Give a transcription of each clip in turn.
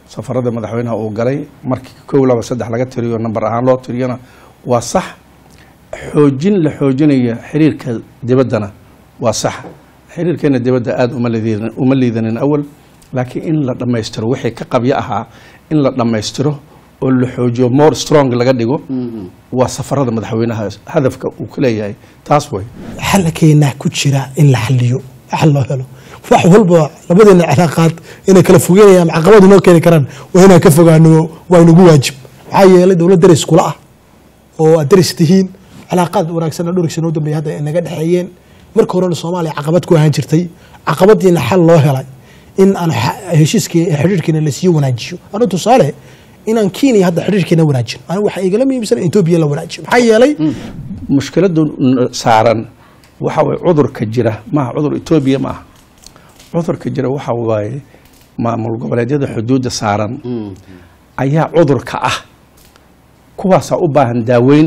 safarada madaxweynaha uu galay markii kow laba saddex laga tiriyo namber ahaan loo tiriyona waa sax xoojin la xoojinaya xiriirka dibaddana waa sax xiriirkeena dibadda aada uma liidanin uma liidanin awal laakiin in la dhammaystiro wixii ka qabyo ahaa in la dhammaystiro oo la xoojiyo more strong laga dhigo waa safarada madaxweynaha hadafka uu ka leeyahay taas way xalkeena ku jira in la xaliyo xal loo helo wax walba labadeena cilaaqaad inay kala fogeynayaan caqabadu noo keeni karaan waa inaan ka fogaano waa inagu waajib maxaa yeelay dowlad daris kula ah oo aad daris tihiin cilaaqaad wanaagsanna dhowrkiisa noo dambeeyay hadda ay naga dhexeeyeen marka horena soomaaliya caqabad ku ahaan jirtay caqabadiina xal loo helay in aan heshiiskii xidhiirkiina lasii wanaajiyo anu tusaale inaan kenya hadda xidhiirkiina wanaajin anigu waxaa igala muhiimsan etoobiya la wanaajiyo maxaa yeelay mushkiladu saaran waxa waye cudurka jira maaha cudur etoobiya ma aha cudurka jira waxa waaye maamul goboleedyada xuduudda saaran ayaa cudurka ah kuwaasaa u baahan daaweyn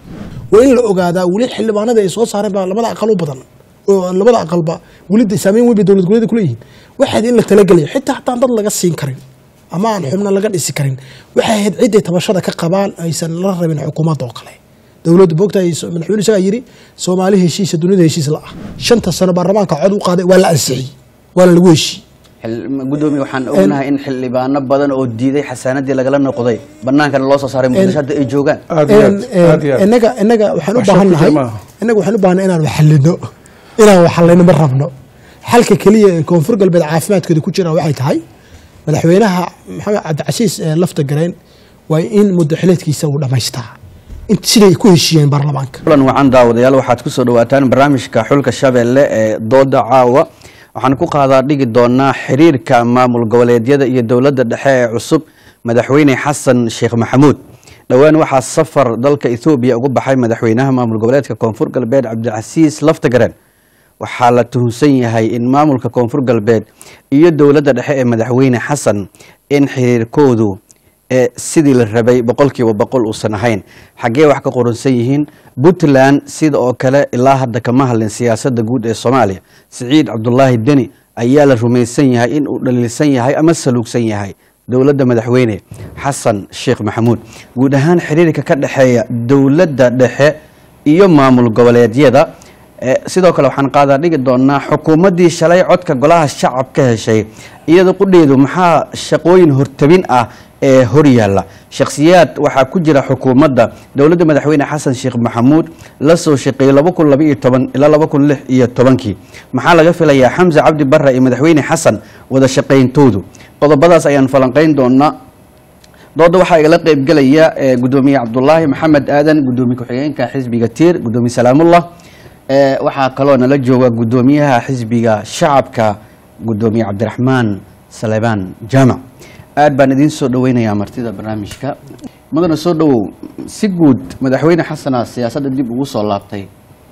waa in la ogaadaa weli xildhibaanada ay soo saareen baa labada aqal u badan oo labada aqalba weli saameyn weyn bay dowlad goboleeda kuleeyihiin waxaad in la talagelayo xitaa hataan dad laga siin karin ama aan xubno laga dhisi karin waxay ahayd ciday tabashada ka qabaan aysan la rabin xukuumadda oo kale dowladda boogtahay madaxweyne isagaa yidhi soomaali heshiisa dunida heshiis la ah shanta sano baarlamaanka cod u qaaday waa la ansixiyey waana lagu heshiiyey gudoomiye waxaan ognahay in xildhibaano badan oo diiday xasaanadii lagala noqday banaankana loo soo saaray muqdisho hadda ay joogaan aada iyo aad aada iyo aad inaga inaga waxaan u Wax shaki baahannahay maaha. inaga waxaan u baahannahay inaan waxalino inaan waxalino ma rabno xalka keliya ee koonfur galbeed caafimaadkooda ku jira waxay tahay madaxweynaha maxamed cabdicasiis ee lafta gareen waa in muddo xileedkiisa uu dhammaystaa int siday ku heshiiyeen baarlamaanka kulan wacan daawadayaal waxaad kusoo dhawaataan barnaamijka xulka shabeelle ee dooda caawa waxaan ku qaadaa dhigi doonaa xiriirka maamul goboleedyada iyo dowladda dhexe ee cusub madaxweyne xasan sheekh maxamuud dhowaan waxaa safar dalka ethoobiya ugu baxay madaxweynaha maamul goboleedka koonfur galbeed cabdicasiis laftagaren waxaa la tuhunsan yahay in maamulka koonfur galbeed iyo dowladda dhexe ee madaxweyne xasan in xiriirkoodu ee sidii la rabay boqolkiiba boqol uusan ahayn xaggee wax ka qoransan yihiin puntland sida oo kale ilaa hadda kama hadlin siyaasadda guud ee soomaaliya siciid cabdulaahi deni ayaa la rumaysan yahay in uu dhaliilsan yahay ama saluugsan yahay dowladda madaxweyne xasan sheekh maxamuud guud ahaan xiriirka ka dhexeeya dowladda dhexe iyo maamul goboleedyada Eh, sidoo kale waxaan qaadaa dhigi doonaa xukuumaddii shalay codka golaha shacab ka heshay iyada qudheedu maxaa shaqooyin hortabin ah ee horyaalla shakhsiyaad waxaa ku jira xukuumadda dowladda madaxweyne xasan sheekh maxamuud la soo shaqeeyey laba kun laba iyo toban ilaa laba kun lix iyo tobankii maxaa laga filayaa xamse cabdi barre iyo madaxweyne xasan wada shaqayntoodu qodobadaas ayaan falanqayn doonaa dooda waxaa igala qeybgelaya eh, gudoomiye cabdulaahi maxamed aadan gudoomiye ku-xigeenka xisbiga tiir gudoomiye salaamullah Eh, waxaa kaloo nala jooga gudoomiyaha xisbiga shacabka gudoomiye cabdiraxmaan salebaan jaamac aad baan idiin soo dhaweynayaa martida barnaamijka mudana soo dhawow si guud madaxweyne xasana siyaasadda dib ugu soo laabtay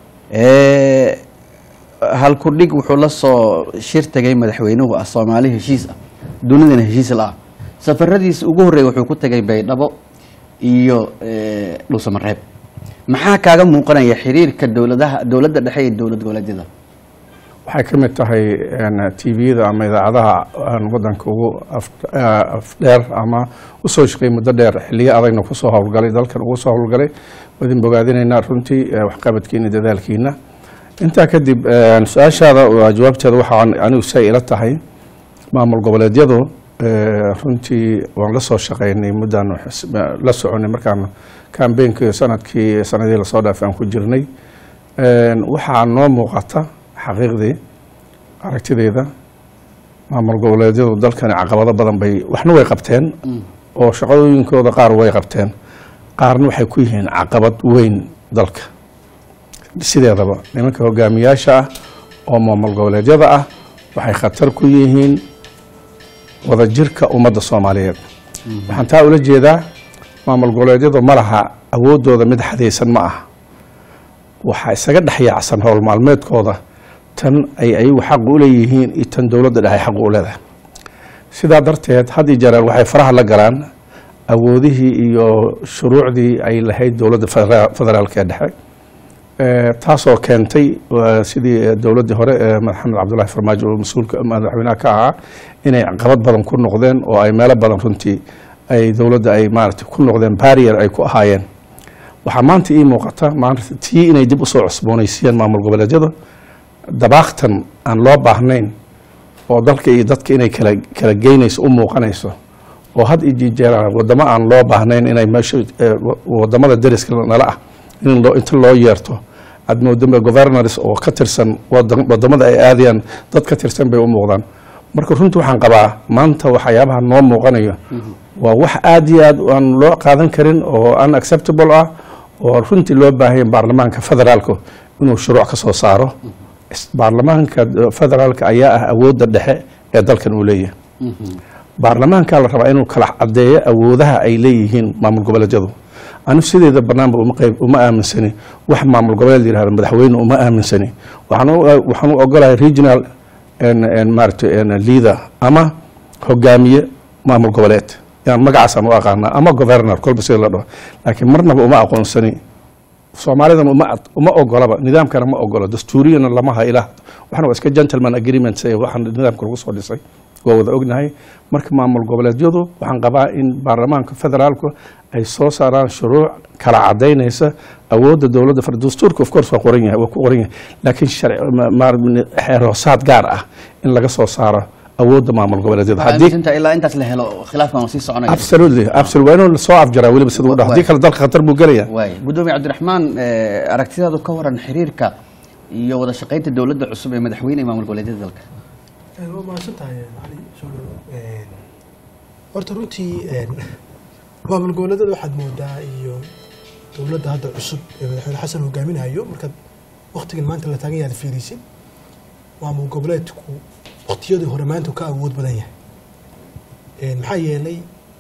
Eh, halkudhig wuxuu la soo shir tagay madaxweynuhu ah soomaali heshiis ah dunidana heshiis la ah safaradiisa ugu horreeya wuxuu ku tagay baydhabo iyo eh, dhuusamareeb maxaa kaaga muuqanaya xiriirka dowladaha dowladda dhexe iyo dowlad goboleedyada waxay ka mid tahay tviyada ama idaacadaha aan wadanka ugu af- ah, afdheer ama usoo shaqeeyay muddo dheer xiliyo adagna kusoo howlgalay dalkan ugu soo howlgalay wadin bogaadinaynaa runtii eh, waxqabadkiina dadaalkiina intaa kadib eh, su-aashaada waa jawaabteeda waxaan anigu say ila tahay maamul goboleedyadu eh, runtii waan la soo shaqeynay muddaan xis- la soconay markaan kambeynkii sanadkii sanadii lasoo dhaafay aan ku jirnay Een, waxaa noo muuqata xaqiiqdii aragtideyda maamul goboleedyadu dalkani caqabado badan bay waxna way qabteen oo shaqooyinkooda qaar way qabteen qaarna waxay ku yihiin caqabad weyn dalka sideedaba nimanka hogaamiyaasha ah oo maamul goboleedyada ah waxay khatar ku yihiin wadajirka ummadda soomaaliyeed waxaan taa ula jeedaa maamul goboleedyadu ma laha awooddooda mid xadaysan ma aha waxaa isaga dhex yaacsan howl maalmeedkooda tan ay ayagu xaq u leeyihiin iyo tan dowladda dhexe xaq u leedahay sidaa darteed had iyo jereer waxay faraha la galaan awoodihii iyo shuruucdii ay lahayd dowladda federa- federaalka ee dhexe Eh, taasoo keentay waa sidii dowladdii hore ee maxamed cabdullaahi farmaajo oo mas-uulka madaxweynaha ka ahaa inay caqabad badan ku noqdeen oo ay meelo badan runtii ay dowladda ay maaragtay ku noqdeen barrier ay ku ahaayeen waxaa maanta ii muuqata maanta tii inay dib usoo cusboonaysiiyeen maamul goboleedyada dabaaqtan aan loo baahnayn oo dalka iyo dadka inay kala kala geynayso u muuqanayso oo had iyo jeeraan wadamo aan loo baahnayn inay meesha eh, wa- wadamada deriska nala ah in loo inta loo yeerto aad moodama governors oo ka tirsan wadan- wadamada ay aadayaan dad ka tirsan bay u muuqdaan marka runtii waxaan qabaa maanta waxyaabaha noo muuqanayo waa wax aad iyo aad aan loo qaadan karin oo unacceptable ah oo runtii loo baahanya baarlamaanka federaalka inuu shuruuc ka soo saaro Is- baarlamaanka eh, federaalka ayaa ah awoodda dhexe ee dalkan uu leeyahay baarlamaanka la rabaa inuu kala cadeeyo awoodaha ay leeyihiin maamul goboleedyadu anigu sideeda banaanba uma qayb uma aaminsani wax maamul goboleed yihahdo madaxweyne uma aaminsani waxaan u waxaan u ogolahay regional en- en maaragtay en leader ama hogaamiye maamul goboleed yaan magacaasaan u aqaanaa ama governor kolba sida la dhaho laakiin marnaba uma aqoonsani soomaalidan uma uma ogolaba nidaamkana ma ogolo dastuuriyana lama ha ilaah waxana waa iska gentleman agreements ee waxaan nidaamka lagu soo dhisay waa wada ognahay marka maamul goboleedyadu waxaan qabaa in baarlamaanka federaalku ay soo saaraan shuruuc kala cadaynaysa awoodda dowladda far dastuurka of course waa qoran yahay waa ku qoran yahay laakiin sharci ma- ma- xeeroosaad gaar ah in laga soo saaro awoodda maamul goboleedyada waxaa haddii aaminsantahay ilaa intaas la helo khilaafkan waa sii soconaya absolutely absolutely waa inuu soo afjaraa weliba sida u dhaho haddii kale dalka khatar buu gelaya waay gudoomiye cabdiraxmaan eh, aragtidaadu ka waran xiriirka iyo wada shaqaynta dowladda cusub ee madaxweyne iyo maamul goboleedyada dalka waa mahadsan tahay cali soo dhawo horta runtii maamul goboleedyada waxaad moodaa iyo dowladda hadda cusub ee madaxweyne xasan hogaaminayo markaad waktigan maanta la taagan yahay aad fiirisid maamul goboleedku waktiyadii hore maanta uu ka awood badan yahay maxaa yeelay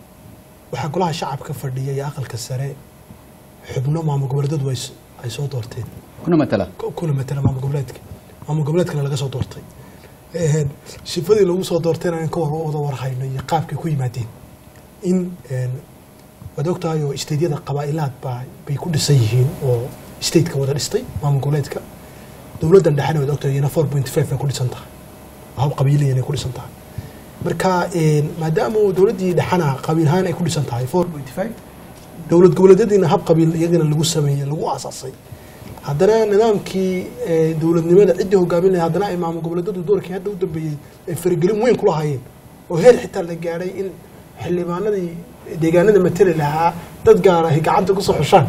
waxaa golaha shacabka fadhiya iyo aqalka sare xubno maamul goboleedyadu ay s- ay soo doorteen kuna matala ku- kuna matala maamul goboleedka maamul goboleedkana laga soo doortay Een, shifadii lagu soo doortayna in ka war wada warhayno iyo qaabkay ku yimaadeen in een, waad ogtahay oo isteydyada qabaa'ilaad baa bay ku dhisan yihiin oo stateka wada dhistay maamul goboleedka dowladdan dhexena waad ogtahay iyana four point five bay ku dhisan tahay hab qabiiliyan ay ku dhisan tahay marka een, maadaama uu dowladdii dhexana qabiil ahaan ay ku dhisan tahay four point five dowlad goboleedyadiina hab qabiil iyagana lagu sameeyey lagu aasaasay haddana nidaamkii eh, dowladnimada ciddii hogaamin lahayd haddana ay maamul goboleedyadu doorkii hadda u dambeeyey ay faragelin weyn ku lahaayeen oo heer xitaa la gaadhay in xildhibaanadii deegaanada matali lahaa dad gaar ahi gacanta kusoo xushaan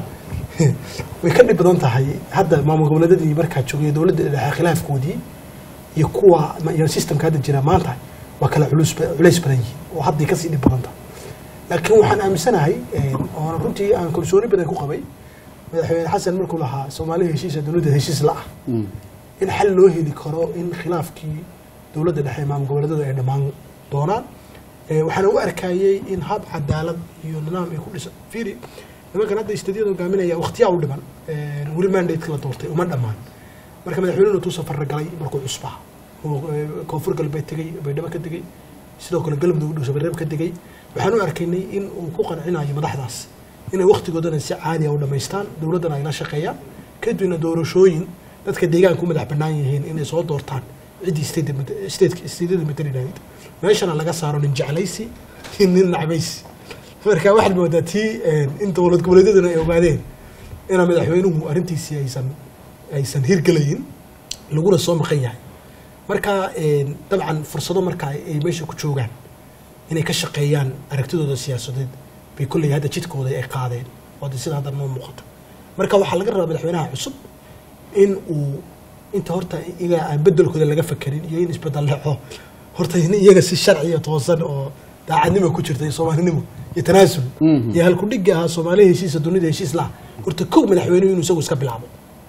way ka dhib badan tahay hadda maamul goboleedyadii markaa joogay dowladda dhexe khilaafkoodii iyo kuwa iyo systemka hadda jira maanta waa kala culus culays badan yihiin oo hadday kasii dhib badan tahay laakiin waxaan aaminsanahay oona runtii aan kalsooni badan ku qabay madaxweyne xasan markuu lahaa soomaaliya heshiisa dowladda heshiis la ah in xal loo heli karo in khilaafkii dowladda dhexe ee maamul goboleedyadu ay dhammaan doonaan Eh, waxaana u arkayey in hab cadaalad iyo nidaam ay ku dhisan fiiri nimankan hadda istadiyada hogaaminaya waqtiyaa u dhiman Eh, weli mandate la doortay uma dhammaan marka madaxweynuhu intuu safar galay markuu cusbaa oo eh, koonfur galbeed tegey baydhabo ka tegey sidoo kale galmudug dhuusa bareeb ka tegey waxaan u arkaynay in uu ku qancinayo madaxdaas inay waqtigoodana si caadiya u dhammaystaan dowladdana ay la shaqeeyaan kadibna doorashooyin dadka deegaanka u madax bannaan yihiin inay soo doortaan ciddii stateka stateyada matali lahayd meeshana laga saaro nin jeclaysi iyo nin nacbaysi marka waxaad moodaa tii in dowlad goboleedyaduna ay ogaadeen inaa madaxweynuhu arrintiisii aysan aysan hirgelayin laguna soo maqan yahay marka dabcan fursado marka ay meesha ku joogaan inay ka shaqeeyaan aragtidooda siyaasadeed bay kolley hadda jidkooda ay qaadeen oo hadda sida hadda noo muuqato marka waxaa laga rabaa madaxweynaha cusub in uu inta horta iyaga aan bedelkooda laga fakerin iyo in isbedel leexo horta in iyaga si sharci iyo toosan oo daacadnimo ku jirta iyo soomaalinimo iyo tanaasul iyo halkudhigga ahaa soomaaliya heshiisa dunida heshiis laha horta kow madaxweynuhu inuu isagu iska bilaabo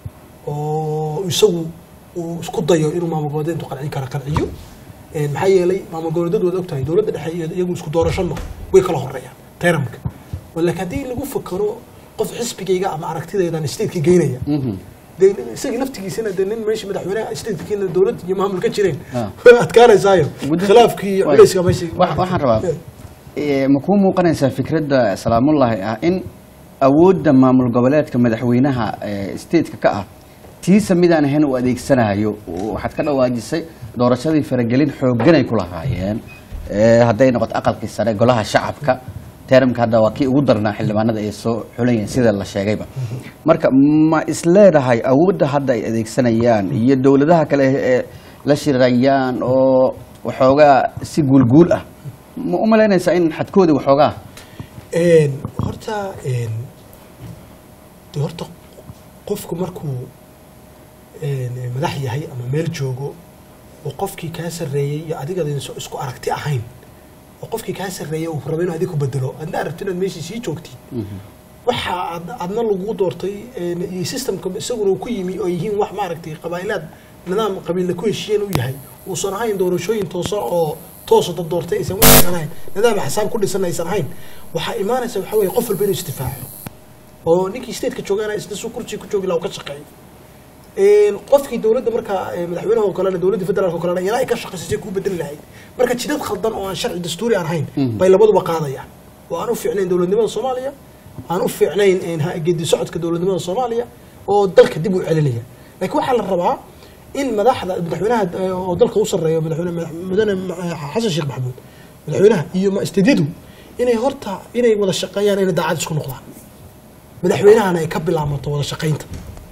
oo isagu uu isku dayo inuu maamul goboleed intuu qancin kara qanciyo maxaa yeelay maamul goboleedyadu waad ogtahay dowladda dhexe iyo iyagu isku doorashano way kala horeeyaan tayramka laakiin haddii lagu fakaro qof xisbigayga ama aragtidaydan stateka geynaya dee isagii naftigiisana dee nin meesha madaxweynaha statekiina dowlad iyo maamul ka jireen way adkaanaysaayo khilaafkii iyo culayska meesha Wax- waxaan rabaa eh, ma kuu muuqanaysaa fikradda salaamullaahi ah in awoodda maamul goboleedka madaxweynaha eh, stateka ka ah tiisa midaan ahayn uu adeegsanayo waxaad ka dhawaajisay doorashadii faragelin xooggan ay ku lahaayeen Eh, hadday noqoto aqalkii sare golaha shacabka teramka hadda waa kii ugu darnaa xildhibaanada ay soo xulayeen sida la sheegayba marka ma isleedahay awoodda hadda ay adeegsanayaan iyo dowladaha kale ee la shirayaan oo waxoogaa si guulguul ah ma u malaynaysaa in xadkoodii waxoogaa Een, horta een, de horta qofku markuu een, madax yahay ama meel joogo oo qofkii kaa sarreeyey iyo adiga idinso isku aragti ahayn oo qofkii kaa sarreeyey uu rabo inuu adiga ku bedelo adna aragti inaad meeshii sii joogtid waxa ad adna lagu doortay een, iyo systemka isaguna uu ku yimi oo yihiin wax maaragtay qabaa'ilaad nidaam qabiilla ku heshiiyeen uu yahay uusan ahayn doorashooyin toosan oo toosa dad doortay aysan waxaan ahayn nidaam xisaab ku dhisan aysan ahayn waxaa imaanaysa waxa weeye qof walba inuu isdifaaco oo ninkii stateka joogana isna suu kursi ku joogi lahaa uu ka shaqeeyo Een, qofkii dowladda markaa ee, madaxweynaha oo kalena dowladda federaalka oo kalena iyana ay ka shaqaysay kuu bedeli lahayd marka jidad khaldan oo aan sharci dastuuri aan ahayn bay labaduba qaadayaan oo aan u fiicnayn dowladnimada soomaaliya aan u fiicnayn een, ha- geedi socodka dowladnimada soomaaliya oo dalka dib u celinaya laakiin waxaa la rabaa in madaxda madaxweynaha eh, oo dalka u sarreeya madaxweyne madax- mudane eh, xasan sheekh maxamuud madaxweynaha iyo ma- istediyadu inay horta inay wada shaqeeyaan inay daacad isku noqdaan madaxweynahana ay ka bilaamato wada shaqaynta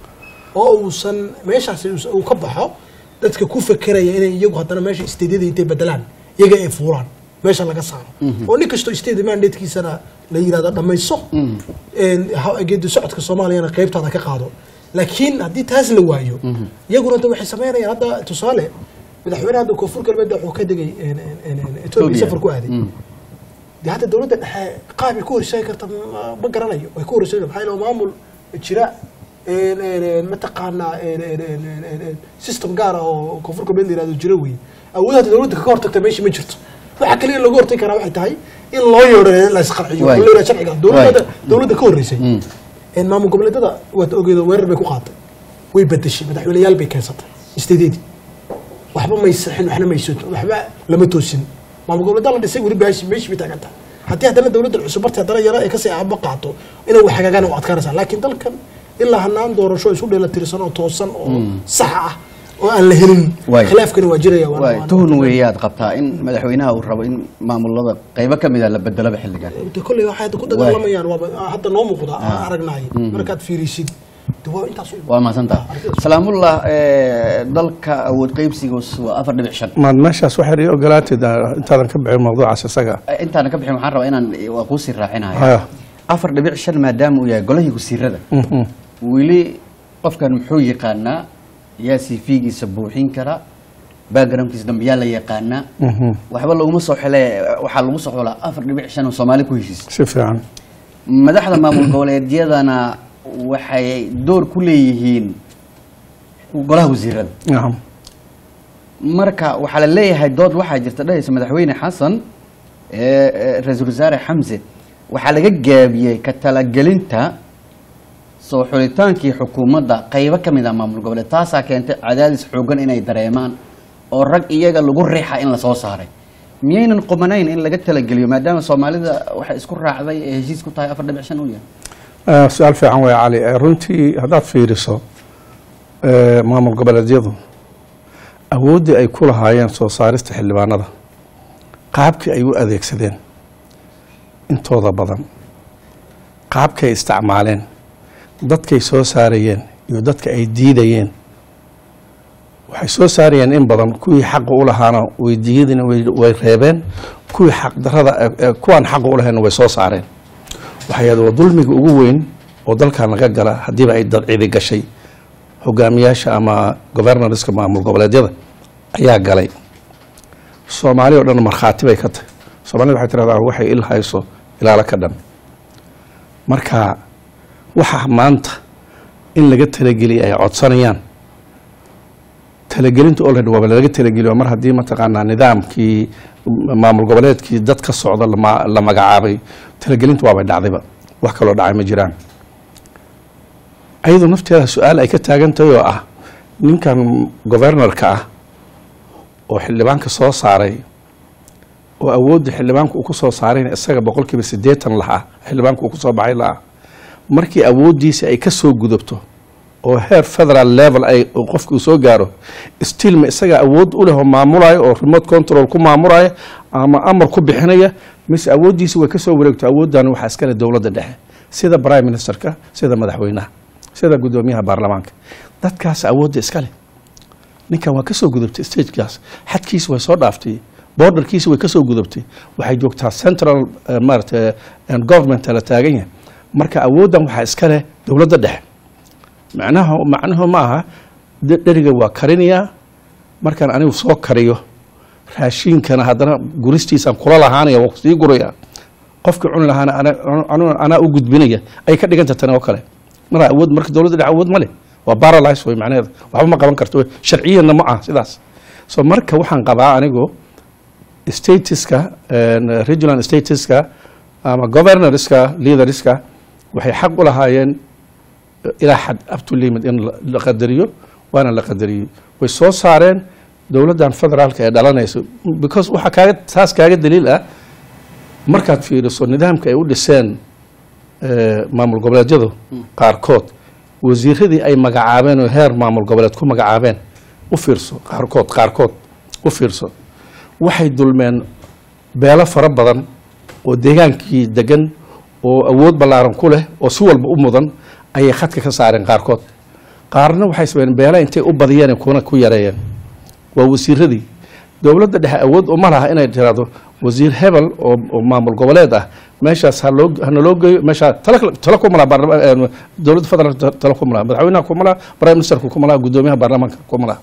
oo uusan meeshaasi us- uu ka baxo dadka ku fekeraya inay iyagu haddana meesha isteedyada intay bedelaan iyaga ay fuulaan meesha laga saaro oo nin kastoo state mandatekiisana la yirahdo dhammayso een, ha- geedi socodka soomaaliyana qaybtaada ka qaado laakiin haddii taas la waayo iyaguna hadda waxay sameynayaan hadda tusaale madaxweynaha hadda koonfur galbeed wuxuu ka degay een, een, een, een, etoobiya safar ku aaday dee hadda dowladda dhexe qaab ay ku horseegi karta ma- ma garanayo way ku horseegi maxaa yeele maamul jira een, een, een, mataqaanaa een, een, een, een, een, een, system gaar ah oo koonfur galbeed la yirahdo jira wey awood hadda dowladda ka hortagta meesha ma jirto waxa kaliya lagu hortagi karaa waxay tahay in loo yeedho la isqarxiyo Waay. oo la yidhahdo sharciga dowladda Waay. dowladda ka horreysay een maamul goboleedyada waad ogeedo weerar bay ku qaatay way bedeshay madaxweyneyaal bay keensatay isteedeedii waxba may saxin waxna may soo waxba lama toosin maamul goboleedyada la dhisay weli baashi meeshii bay taagan tahay haddii haddana dowladda cusub martii haddana yara ay kasii aaba qaato inay wax hagaagaan u adkaanaysaa laakiin dalkan ilaa hanaan doorasho isu dheelatirsan oo toosan oo sax ah oo aan la helin Waay. khilaafkani waa jiraya waana- waay waana- tuhun weeyaad qabtaa in madaxweynaha uu rabo in maamulada qaybo ka mid a la bedelaba xilligan de kolley waxay hadda ku dagaalamayaan waaba hadda noo muuqda aan aragnay markaad fiirisid de waa intaas u- waa mahadsantaha salaamullah eh, dalka awood qaybsigoos waa afar dhibic shan maad meeshaas waxaad ii ogolaatid ah, intaadan ka bixin mawduucaas isaga Eh, intaana ka bixin waxaan rabaa inaan waa kuusii raacinaya Haya. afar dhibic shan maadaama uu yahay golahii wasiirada Mhm. weli qofkan muxuu yaqaanaa yaa cv-giisa buuxin kara backgroundkiisa dambe yaa la yaqaanaa Mhm. waxba laguma soo xile waxaa lagu soo xulaa afar dhibic shan oo soomaali ku heshiis si fiican madaxda maamul goboleedyadana waxay door ku leeyihiin golaha wasiirada nacam marka waxaa la leeyahay dood waxaa jirta dhahaysa madaxweyne xasan ee ee, ra-iisul wasaare xamse waxaa laga gaabiyey ka talagelinta soo xulitaankii xukuumadda qaybo ka mid ah maamul goboleed taasaa keentay cadaadis xoogan inay dareemaan oo rag iyaga lagu riixa in lasoo saaray miyaynan qumanayn in laga talageliyo maadaama soomaalida waxay isku raacday ee heshiis ku tahay afar dhibic shan uu yahay Ah, su-aal fiican wey cali Eh, runtii haddaad fiiriso eh, maamul goboleedyadu awooddii ay ku lahaayeen soo saarista xildhibaanada qaabkii ay u adeegsadeen intooda badan qaabkay ay isticmaaleen dadkay soo saarayeen iyo dadka ay diidayeen waxay soo saarayeen in badan kuwii xaqa u lahaana way diidina way- way reebeen kuwii xaqdarada eh, eh, kuwaan xaqa u lahayn way soo saareen waxay ahayd waa dulmiga ugu weyn oo dalkan laga gala haddiiba ay dad cidi gashay hogaamiyaasha ama governorska maamul goboleedyada ayaa galay soomaali oo dhan markhaati bay ka tahay soomaalida waxay tirahdaa waxay il hayso ilaalo ka dhan marka waxa maanta in laga talageliya ay codsanayaan talagelinta already waaba laga talageliyo mar haddii mataqaanaa nidaamkii maamul goboleedkii dad ka socda lama- la magacaabay talagelinta waabay dhacdayba wax kaloo dhacay ma jiraan ayadoo nafteeda su-aal ay ka taagan tahay oo ah ninkan governorka ah oo xildhibaanka soo saaray oo awoodda xildhibaanka uu ku soo saarayna isaga boqolkiiba siddeetan lahaa xildhibaanka uu ku soo baxay lahaa markii awooddiisa ay ka soo gudubto oo heer federal level ay oo qofka uu soo gaaro still ma isaga awood u leh oo maamulayo oo remote control ku maamulaya ama amar ku bixinaya mise awooddiisa way kasoo wareegto awooddan waxaa iskale dowladda dhexe sida prime ministerka sida madaxweynaha sida guddoomiyaha baarlamaanka dadkaas awoodda iskale ninkan waa kasoo gudubtay stagekaas xadkiisa way soo dhaaftay borderkiisa way kasoo gudubtay waxay joogtaa central eh, maarata eh, government la taagan yahay marka awooddan waxaa iska leh dowladda dhexe macnaha macnuhu ma aha de- dheriga waa karinayaa markaan anigu soo kariyo raashiinkana haddana guristiisaan kula lahaanaya waa sii guraya qofkii cuni lahaana ana- ana- anaa u gudbinaya ay ka dhiganta tani oo kale mara awood marka dowladda dhexe awood ma leh waa paralyze way macnaheeda waxba ma qaban karto wey. sharciyanna ma aha sidaas so marka waxaan qabaa anigu statiska regional statiska ama governorska leaderska waxay xaq u lahaayeen ilaa xad up to limit in la- la qadariyo waana la qadariyey way soo saareen dowladdan federaalka ee dhalanayso because waxaa kaaga taas kaaga daliil ah markaad fiiriso nidaamka ay u dhiseen eh, maamul goboleedyadu qaarkood wasiiradii ay magacaabeen oo heer maamul goboleed ku magacaabeen u fiirso qaarkood qaarkood u fiirso waxay dulmeen beelo fara badan oo deegaankii degan oo awood ballaaran ku leh oo si walba u mudan ayay khadka ka saareen qaarkood qaarna waxay sameeyeen beela intay u badiyeen kuna ku yareeyeen waa wasiiradii dowladda dhexe awood uma laha inay tiraahdo wasiir hebel oo oo maamul goboleed ah meeshaas ha loo hana loo geeyo meeshaa tala tala kuma laha baarlama- eh, dowladda federaalka tala kuma laha madaxweynaha kuma laha prime ministerka kuma laha guddoomiyaha baarlamaanka kuma laha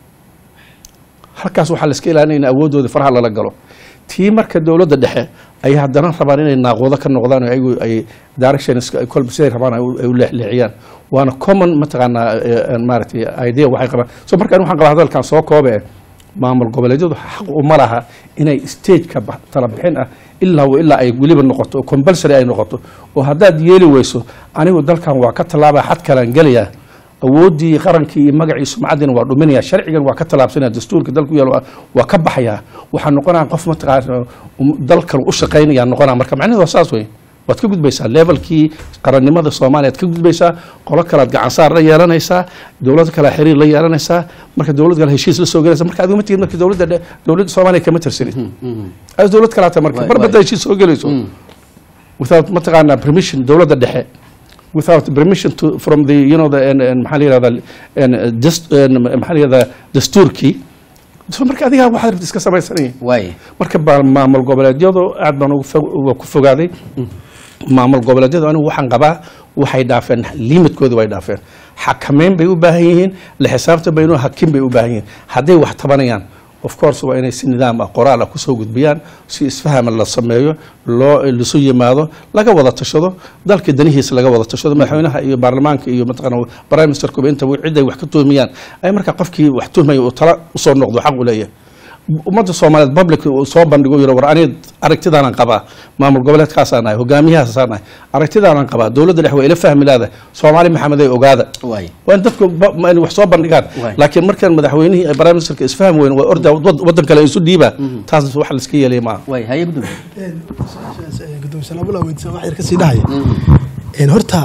halkaas waxaa la iska ilaalinaya in awoodooda faraha lala galo tii marka dowladda dhexe ay haddana rabaan inay naaqoodo ka noqdaan oo ayagu ay directions ay kolba siday rabaan ay u- ay u leexleexiyaan waana common mataqaanaa eh, eh, maaragtay idea waxay qabaan so marka ani waxaan qabaa hadalkan soo koobe maamul goboleedyadu xaq uma laha inay stageka ba- tala bixin ah ilaa wa ilaa ay weliba noqoto oo compulsory ay noqoto oo haddaad yeeli weyso anigu dalkan waa ka tallaabaa xad kalaan gelayaa awooddii qarankii iyo magacii sumcaddina waa dhuminaya sharcigan waa ka tallaabsanaya dastuurka dalku yaalo waa- waa ka baxaya waxaa noqonaya qof mataqaana um- dalkan u shaqaynaya noqonaya marka macnaheedu waa saas wey waad ka gudbaysaa levelkii qarannimada soomaaliya ad ka gudbaysaa qolo kalead gacansaar la yeelanaysaa dowlad kale xiriir la yeelanaysaa marka dowlad kale heshiis la soo gelaysa marka adigu ma tihid marka dowladda dhe- dowladda soomaaliya kama tirsanid as dowlad kalaata marka Waay, mar waay. badda heshiis soo gelayso without mataqaanaa permission dowladda dhexe without permission to from the you know the and, and maxaa la yirahdaa and, uh, dist, and, maxaa la yirahdaa dastuurkii so marka adigaa waxaad rabta iska samaysanaya waay marka baa maamul goboleedyadu aad baan ugu fog- uga ku fogaaday maamul goboleedyadu anigu waxaan qabaa waxay dhaafeen limitkoodi way dhaafeen xakameyn bay u baahan yihiin la xisaabtan baynu hakin bay u baahan yihiin hadday wax tabanayaan of course waa inay si nidaam ah qoraal ah kusoo gudbiyaan si isfahama la sameeyo loo lisu yimaado laga wada tashado dalka danihiisa laga wada tashado madaxweynaha iyo baarlamaanka iyo mataqaana prime ministerkuba intaba ciday wax ka tuhmayaan ay markaa qofkii wax tuhmaya uu tala usoo noqdo xaq u leeyahay ummadda soomaaliyeed public uu soo bandhigo yiro war aniga aragtidaanan qabaa maamul goboleedkaasaan nahay hogaamiyahaasaan nahay aragtidaanan qabaa dowladda dhex waa ila fahmi laada soomaali maxamed ay ogaada waay waa in dadku ba- ma- in wax soo bandhigaan Waay. laakiin markaan madaxweynihii ay prime ministerka isfahmi weyn waa orda wad- waddan kale isu dhiibaa taas wax la iska yeelaya maaha waay haye gudub gudoomiye salaamula weydiisan wax yar ka sii dhahaya Een, horta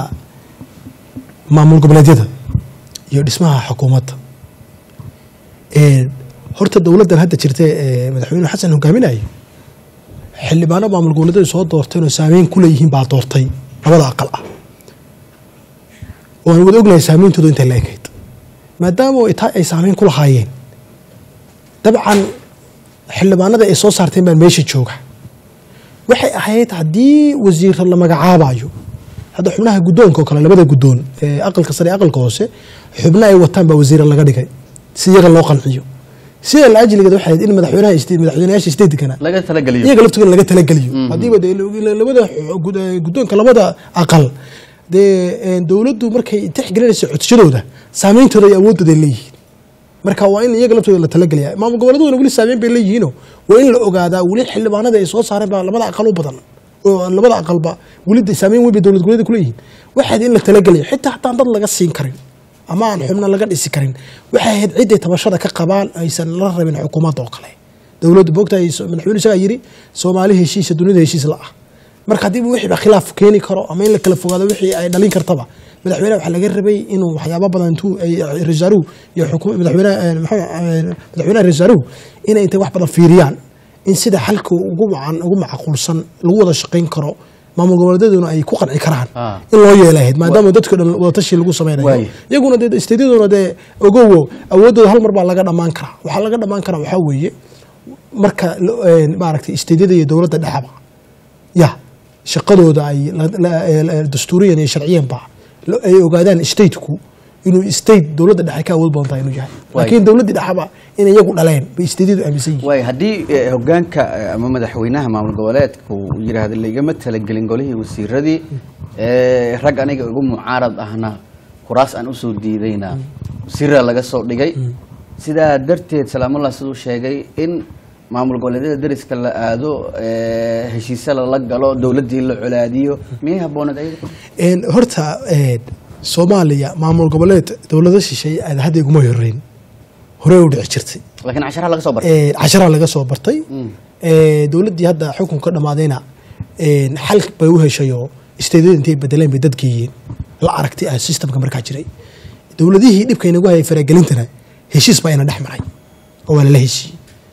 maamul goboleedyada iyo dhismaha xukuumadda Een, horta dowladdan hadda jirta ee madaxweyne xasan hogaaminayo xildhibaano maamul goboleedyadu soo doorteen oo saameyn ku leeyihiin baa doortay labada aqal ah waan wada ognahay saameyntoodu intay la ekayd maadaama ay taa ay saameyn ku lahaayeen dabcan xildhibaanada ay soo saarteen baan meesha jooga waxay ahayd haddii wasiir la magacaabayo hadda xubnaha guddoonka oo kale labada guddoon ee aqalka sare iyo aqalka hoose xubno ay wataan baa wasiira laga dhigay si iyaga loo qanciyo sida la ajligeed waxay ahayd in madaxweynaha iste- madaxweynayaasha stateskana laga talageliyo iyaga laftooda laga talageliyo haddiiba dee labada gud- guddoonka labada aqal dee een, dowladdu markay tixgelinayso codsashadooda saameyntooda iyo awoodooda ay leeyihiin marka waa in iyaga laftooda la talageliya maamul goboleedaduna weli saameyn bay leeyihiino waa in la ogaadaa weli xildhibaanada ay soo saareen baa labada aqal u badan oo labada aqalba weli de saameyn weyn bay dowlad goboleeda kuleeyihiin waxaad in la talageliya xitaa hataan dad laga siin karin ama aan xubno laga dhisi karin waxay ahayd ciday tabashada ka qabaan aysan la rabin xukuumadda oo kale dowladdu boogta madaxweyne isagaa yiri soomaali heshiisa dunida heshiis la ah marka haddiiba wixii ba khilaaf keeni karo ama in la kala fogaado wixii ay dhalin kartaba madaxweynaha waxaa laga rabay inuu waxyaabo badan intuu rasaaruhu iyo xukuum- madaxweynaha eh, maxaa- eh, madaxweynaha rasaaruhu inay intay wax badan fiiriyaan in sida xalka ugu macan ugu macquulsan lagu wada shaqayn karo maamul goboleedyaduna ay ku qanci karaan Ah. in loo yeelahayd maadaama dadka dhan wadatashi lagu sameynayo Waay. iyaguna dee isteedyaduna dee ogowo awoodooda hal mar baa laga dhammaan karaa waxaa laga dhammaan karaa waxaa weeye marka lo- een, maaragtay isteedyada iyo dowladda dhexaba ya shaqadooda ay la- la- la- dastuuriyan iyo sharciyanba lo- ay ogaadaan stateku inuu state dowladda dhexe ka awood badan tahay inuu yahay Waay. laakiin dowladdii dhexaba inay iyagu dhaleen bay isteedyadu aaminsan yihiin waay haddii eh, hogaanka eh, ama madaxweynaha maamul goboleedku uu yidhaahdo laigama talagelin golihii wasiiradii eh, rag aniga ugu mucaarad ahna kuraas aan usoo diidayna wasiira laga soo dhigay sidaa darteed salaamullah siduu sheegay in maamul goboleedyada deriska la aado eh, heshiisyo lala galo dowladdii la colaadiyo miyay habbooneed ayaga Een, horta een, soomaaliya maamul goboleed dowlado shisheeye aad hadda iguma horeyn horey u dhici jirtay laakiin casharaha laga soo bartay Een, casharaa laga soo bartay Ee, dowladdii hadda xukunka dhammaadayna een, xal bay u heshayoo isteedyada intay bedeleen bay dadgeeyeen la aragtay ah systemka markaa jiray dowladihii dhibka inagu hayay faragelintana heshiis baa ina dhex maray oo waa lala heshiiyey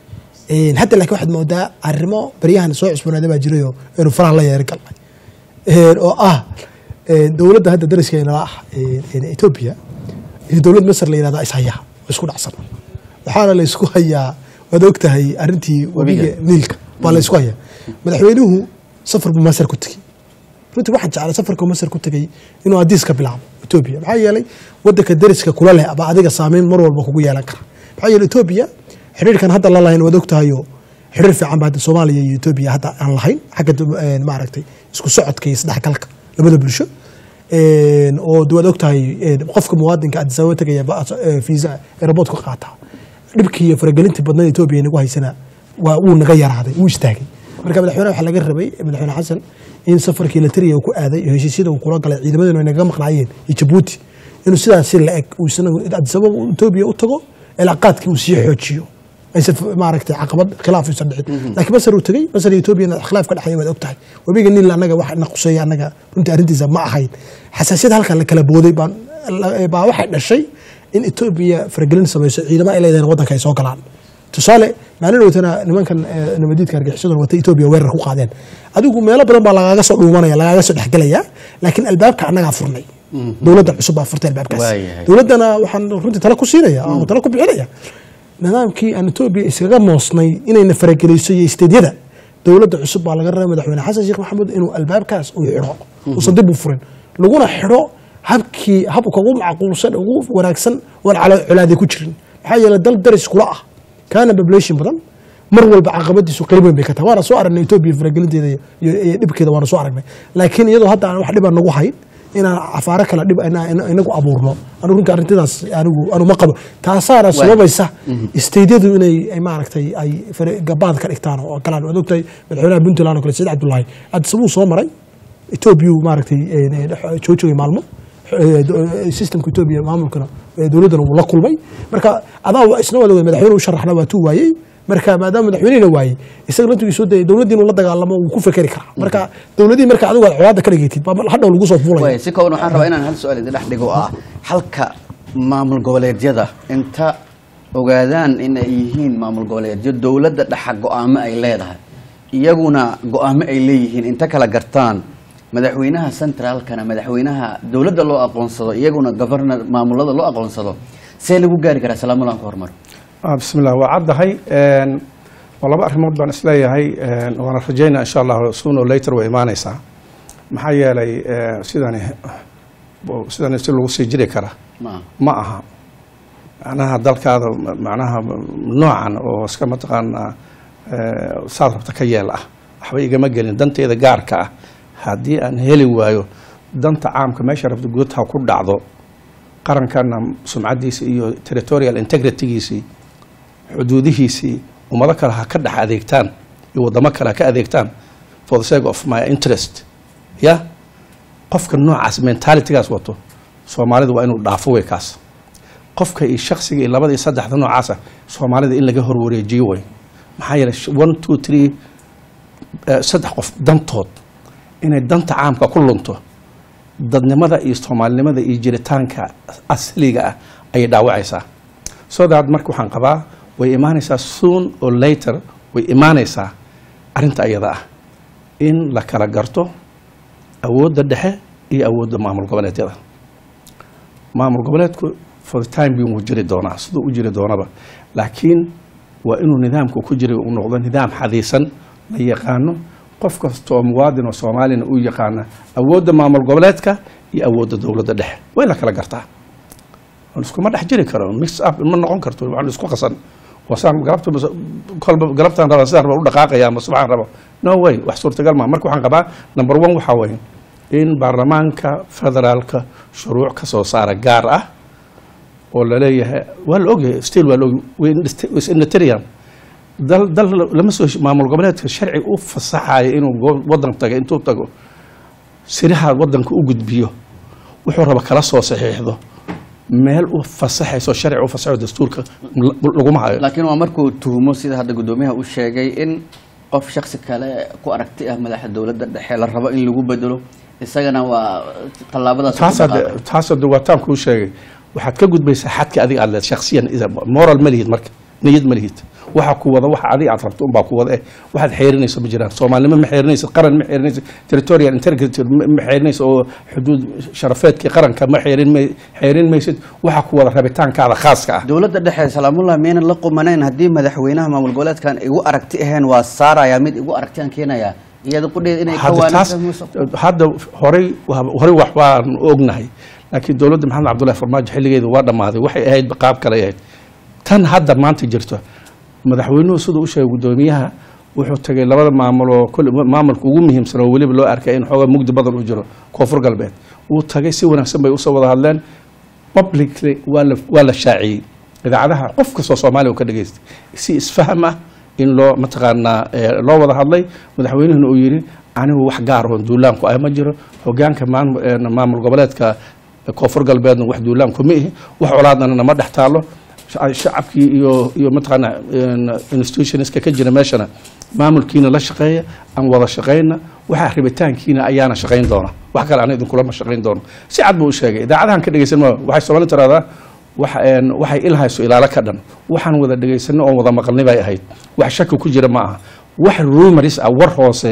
Een, hadda laakiin waxaad moodaa arrimo baryahan soo cusboonaaday baa jirayoo inuu faraha la yeeri galnay Een, oo ah een, dowladda hadda dariska inala ah een, een, Ethiopia iyo dowlad Masar la yidhahda ishaya oo isku dhacsan waxaana la isku hayaa waad og tahay arrintii webiga niilka baa la isku hayaa madaxweynuhu safar buu Masar ku tegey runtii waxaan jeclay safarka Masar ku tegey inuu hadiis ka bilaabo Ethiopia maxaa yeelay wadanka dariska kula leh aba adiga saameyn mar walba kugu yeelan kara maxaa yeelay Ethiopia xiriirkan hadda la lahayn waad og tahay oo xiriir fiican baa hadda Soomaaliya iyo Ethiopia hadda aan lahayn xagga dum- een, maaragtay isku socodka iyo isdhexgalka labada bulsho Een, oo waad og tahay een, qofka muwaadinka Addis Ababa tegaya ba- ee, visa airport ku qaata dhibkii iyo faragelintii badnaa Ethiopia inagu haysana waa wuu naga yaraaday wuu istaagay marka madaxweynaha waxaa laga rabay madaxweyne xasan in safarkii la tiriya uu ku aaday iyo heshiisyada uu kula galay ciidamaduna ay naga maqnaayeen iyo jabuuti inuu sidaas si la eg uu isna Addis Ababa uu Ethiopia u tago cilaaqaadkii uu sii xoojiyo aysan maaragtay caqabad khilaaf aysan dhicin laakiin masar uu tegey masar iyo Ethiopia khilaaf ka dhexeeya waad og tahay webiga niil annaga wax na quseeya annaga runtii arrintiisa ma ahayn xasaasiyad halkan la kala booday baan la- baa waxay dhashay in Ethiopia faragelin samayso ciidamo ay leedahay waddanka ay soo galaan tusaale maalin dhowtana nimankan eh, nabadiidka argixisada wata Ethiopia weerar ku qaadeen adigu meelo badan baa lagaaga soo dhuumanaya lagaaga soo dhexgelaya laakiin albaabka annagaa furnay dowladda cusub baa furtay albaabkaas Waayahay. dowladdana waxaan runtii tala ku siinaya ama tala ku bixinaya nidaamkii aan Ethiopia iskaga moosnay inayna faragelayso iyo isteedyada dowladda cusub baa laga rabay madaxweyne xasan sheekh maxamuud inuu albaabkaas uu xidho uusan dib u furin laguna xidho habkii habka ugu macquulsan ugu wanaagsan oon cala colaadi ku jirin maxaa yeelay dal daris kula ah kaana population badan mar walba caqabadiisu qayb weyn bay ka tahay waana soo aragnay Ethiopia faragelinteeda iyo iyo dhibkeeda waana soo aragnay laakiin iyadoo hadda aan wax dhib aan nagu hayn inaan cafaaro kala dhib ina- ina- inagu abuurno anigu runtii arrintidaas anigu anigu ma qabo taasaana sababaysa isteydyadu inay ay maaragtay ay fare- gabaad ka dhigtaan oo galaan waad ogtahay madaxweynaha puntland oo kale said cabdullaahi addisabuu soo maray etoobiya maaragtay joojogay maalmo Eh, do- eh, systemka etoobiya maamulkana eh, dowladdana wuu la kulmay marka adaa wa- isna wada wey madaxweyne u sharaxna waa tuu waayey marka maadaama madaxweynehina waayey isaga laftigiisu dee dowladdii inuu la dagaalamo wuu ku fekeri karaa marka dowladii marka adigu aad colaadda ka dhigaytid baa hadhow lagu soo fuulaya Waay, si kooban waxaan rabaa inaan hal su-aal idin dhex dhigo oo ah halka maamul goboleedyada inta ogaadaan in ay yihiin maamul goboleedyo dowladda dhexa go-aamo ay leedahay iyaguna go-aamo ay leeyihiin inta kala gartaan madaxweynaha centraalkana madaxweynaha dowladda loo aqoonsado iyaguna governor maamulada loo aqoonsado see lagu gaari karaa salaamulaan ku hormaro Ah, bismillah waa caddahay Een, waa laba arrimood baan isleeyahay een, waana rajaynaa insha allah sooner or later way imaanaysaa maxaa yeelay eh, sidani sidani si lagu sii jiri kara ma ma aha macnaha dalkaada macnaha noocan oo iska mataqaanaa eh, saad rabta ka yeel ah waxba igama gelin danteeda gaarka ah haddii aan heli waayo danta caamka meesha rabta guud ha ku dhacdo qarankana sumcadiisa iyo territorial integritygiisii xuduudihiisii ummado kale ha ka dhex adeegtaan iyo wadamo kale ha ka adeegtaan for the sake of my interest ya qofka noocaas mentalitygaas wato soomaalida waa inuu dhaafo wey kaas qofka iyo shaksiga iyo labada iyo saddexda noocaasa soomaalida in laga horwareejiyo wey maxaa yeelay sh- one two three eh, saddex qof dantood inay danta caamka ku lunto dadnimada iyo soomaalinimada iyo jiritaanka asliga ah ayay dhaawacaysaa so that marka waxaan qabaa way imaanaysaa soon or later way imaanaysaa arrinta ayada ah in la kala garto awoodda dhexe iyo awoodda maamul goboleedyada maamul goboleedku for the time being wuu jiri doonaa siduu u jiri doonaba laakiin waa inuu nidaamku ku jira uu noqdo nidaam xadiisan la yaqaano qof kasta oo muwaadin oo soomaalina uu yaqaana awoodda maamul goboleedka iyo awoodda dowladda dhexe way la kala gartaa iskuma dhex jiri karo mix up ma noqon karto waxaan isku qasan wasaan galabta kolba galabtaan raba sidaan raba u dhaqaaqaya ama subaxaan raba no way wax suurtagal ma marka waxaan qabaa number one waxaa weeye in baarlamaanka federaalka shuruuc ka soo saara gaar ah oo laleeyahay waa la ogyahay still waa la ogyahay inditarian dal dal lama soo maamul goboleedka sharci u fasaxayo inuu wadan tago intuu tago siraha wadanka u gudbiyo wuxuu raba kala soo saxiixdo meel u fasaxayso sharci u fasaxo dastuurka laguma hayo laakiin waa markuu tuhumo sida hadda guddoomiyaha uu sheegay in qof shaksi kale ku aragti ah madaxa dowladda dhexe la rabo in lagu bedelo isagana waa tallaabadaas taas hadde taas hadde waa taan kuu sheegay waxaad ka gudbaysaa xadka adiga aad leed shaksiyan moral ma lihid marka niyad ma lihid waxa ku wada waxa adiga aad rabto unbaa ku wada eh waxaad xeerinayso ma jiraan soomaalinimo ma xeerinaysid qaran ma xeerinaysid territorial integrity ma xeerinaysid oo xuduud sharafeedkii qaranka ma xeerin may xeerin maysid waxa ku wada rabitaankaada khaaska ah dowladda dhexe salaamullah miyaynan la qumanayn haddii madaxweynaha maamul goboleedkan igu aragti ahayn waa saaraya mid igu aragtiyaan keenaya iyada qudheed inay ka hadda taas waanayso hadda horey horey wax baan ognahay laakiin dowladda maxamed cabdullahi farmaajo xilligeedu waa dhammaaday waxay ahayd qaab kale ahayd tan hadda maanta jirto madaxweynuhu siduu u sheegay guddoomiyaha wuxuu tagay labada maamul oo kul maamulka ugu muhiimsan oo weliba loo arkay in xoogaa mugdi badan uu jiro koonfur galbeed wuu tagay si wanaagsan bay usoo wada hadleen publicly waa la waa la shaaciyey idaacadaha qof kastoo soomaaliya uu ka dhageystay si isfaham ah in loo mataqaanaa eh, loo wada hadlay madaxweynuhuna uu yidhi anigu wax gaar oon duulaanku ah ma jiro hogaanka maam- eh, maamul goboleedka koonfur galbeedna wax duulaanku ma ihi wax colaadana nama dhex taalo shac- shacabkii iyo iyo mataqaana institutionska ka jira meeshana maamulkiina la shaqeeya aan wada shaqeyna waxa rabitaankiina ayaana shaqeyn doona wax kale ana idinkulama shaqeyn doono si cad buu u sheegay idaacadahan ka dhegeysan ma waxay soomaali tiraahdaa wax een, waxay ilhayso ilaalo ka dhan waxaan wada dhegeysanay oon wada maqalnay bay ahayd wax shaki ku jira ma aha wax rumaris ah war hoose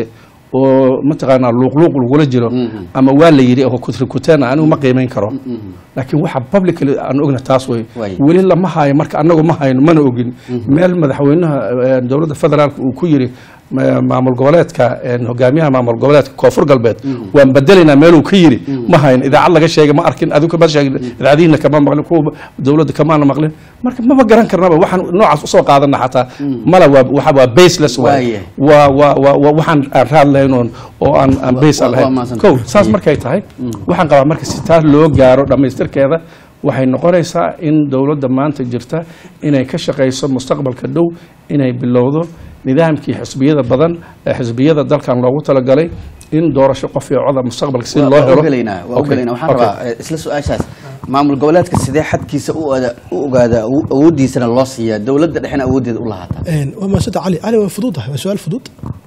oo mataqaanaa luuqluuq lagula jiro ama waa la yidhi oo kutrikuteena anigu ma qiimeyn karo laakiin waxa publicly aan ogna taas wey Way. weli lama hayo marka anagu ma hayno mana ogin meel madaxweynaha eh, dowladda federaalka uu ku yiri ma- maamul goboleedka eh, hogaamiyaha maamul goboleedka koonfur galbeed waan bedelaynaa meeluu ka yiri ma hayn idaacad laga sheegay ma arkin adigu kama sheegin idaacadihiina kama maqlin kuwa dowladda kamaana maqlin marka maba garan karnaba waxaan noocaas usoo qaadana xataa mala waa waxa waa baseless Waaye. waa waa waa waa waxaan aan raad lahayn oon oo aan aan base waa- waa lahayn mahadsantahay. kow saas markay tahay waxaan qabaa marka si taas loo gaaro dhammaystirkeeda waxay noqonaysaa in dowladda maanta jirta inay ka shaqayso mustaqbalka dhow inay bilowdo nidaamkii xisbiyada badan ee xisbiyada dalkan loogu talagalay in doorasho qof iyo coda mustaqbalka si loo waa helo ogelaynaa waa Okay, ogelaynaa waxaan okay. rabaa eh, isla su-aashaas maamul goboleedka sidee xadkiisa u oda- u ogaada awo- awooddiisana loo siiyaa dowladda dhexena awooddeeda u lahaataa Een, waa maasanta cali cali waa fududahay waa su-aal fudud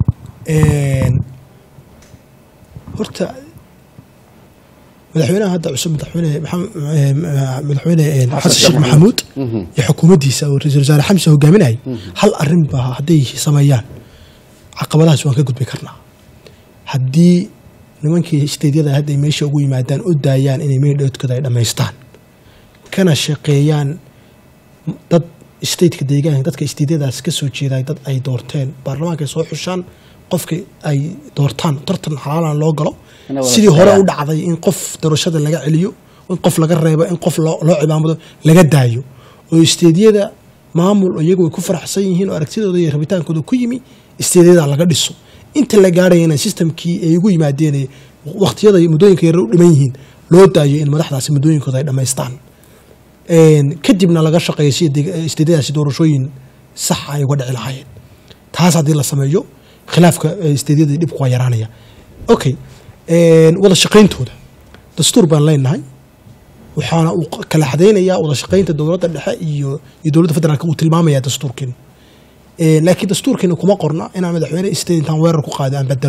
Een, horta madaxweynaha hadda cusub madaxweyne maxamed- eh, madaxweyne eh, xasan sheekh maxamuud iyo xukuumaddiisa oo ra-iisul wasaare xamse hogaaminayay hal arrin ba hadday sameeyaan caqabadahaas waan ka gudbi karnaa haddii nimankii isteedyada hadday meesha ugu yimaadaan u daayaan inay meydhoodkooda ay dhammaystaan kana shaqeeyaan dad stateka deegaanka dadka isteedyadaas ka soo jeeday dad ay doorteen baarlamaanka ay soo xushaan qofka ay doortaan tartan xalaalan loo galo Inay wada sidii hore u shaqeeyaan. dhacday in qof doorashada laga celiyo in qof laga reebo in qof loo loo cimaamado laga daayo oo isteedyada maamul oo iyagu ay ku faraxsan yihiin oo aragtidooda iyo rabitaankooda ku yimi isteedyada laga dhiso inta la gaarayana systemkii ay ugu yimaadeen ee waqtiyada iyo muddooyinka yar u dhiman yihiin loo daayo in madaxdaasi muddooyinkooda ay dhammaystaan Een, kadibna laga shaqeeyo si isteedyadaasi doorashooyin sax ay uga dhici lahaayeen taas haddii la sameeyo khilaafka eh, isteedyada dhibku waa yaraanaya okay een, wada shaqayntooda dastuur baan leenahay waxaana uu kala xadaynayaa wada shaqaynta dowladda dhexe iyo iyo dowladda federaalka uu tilmaamaya dastuurkeena Een, laakiin dastuurkeena kuma qorna inaan madaxweyne isteed intaan weerar ku qaado aan bedelo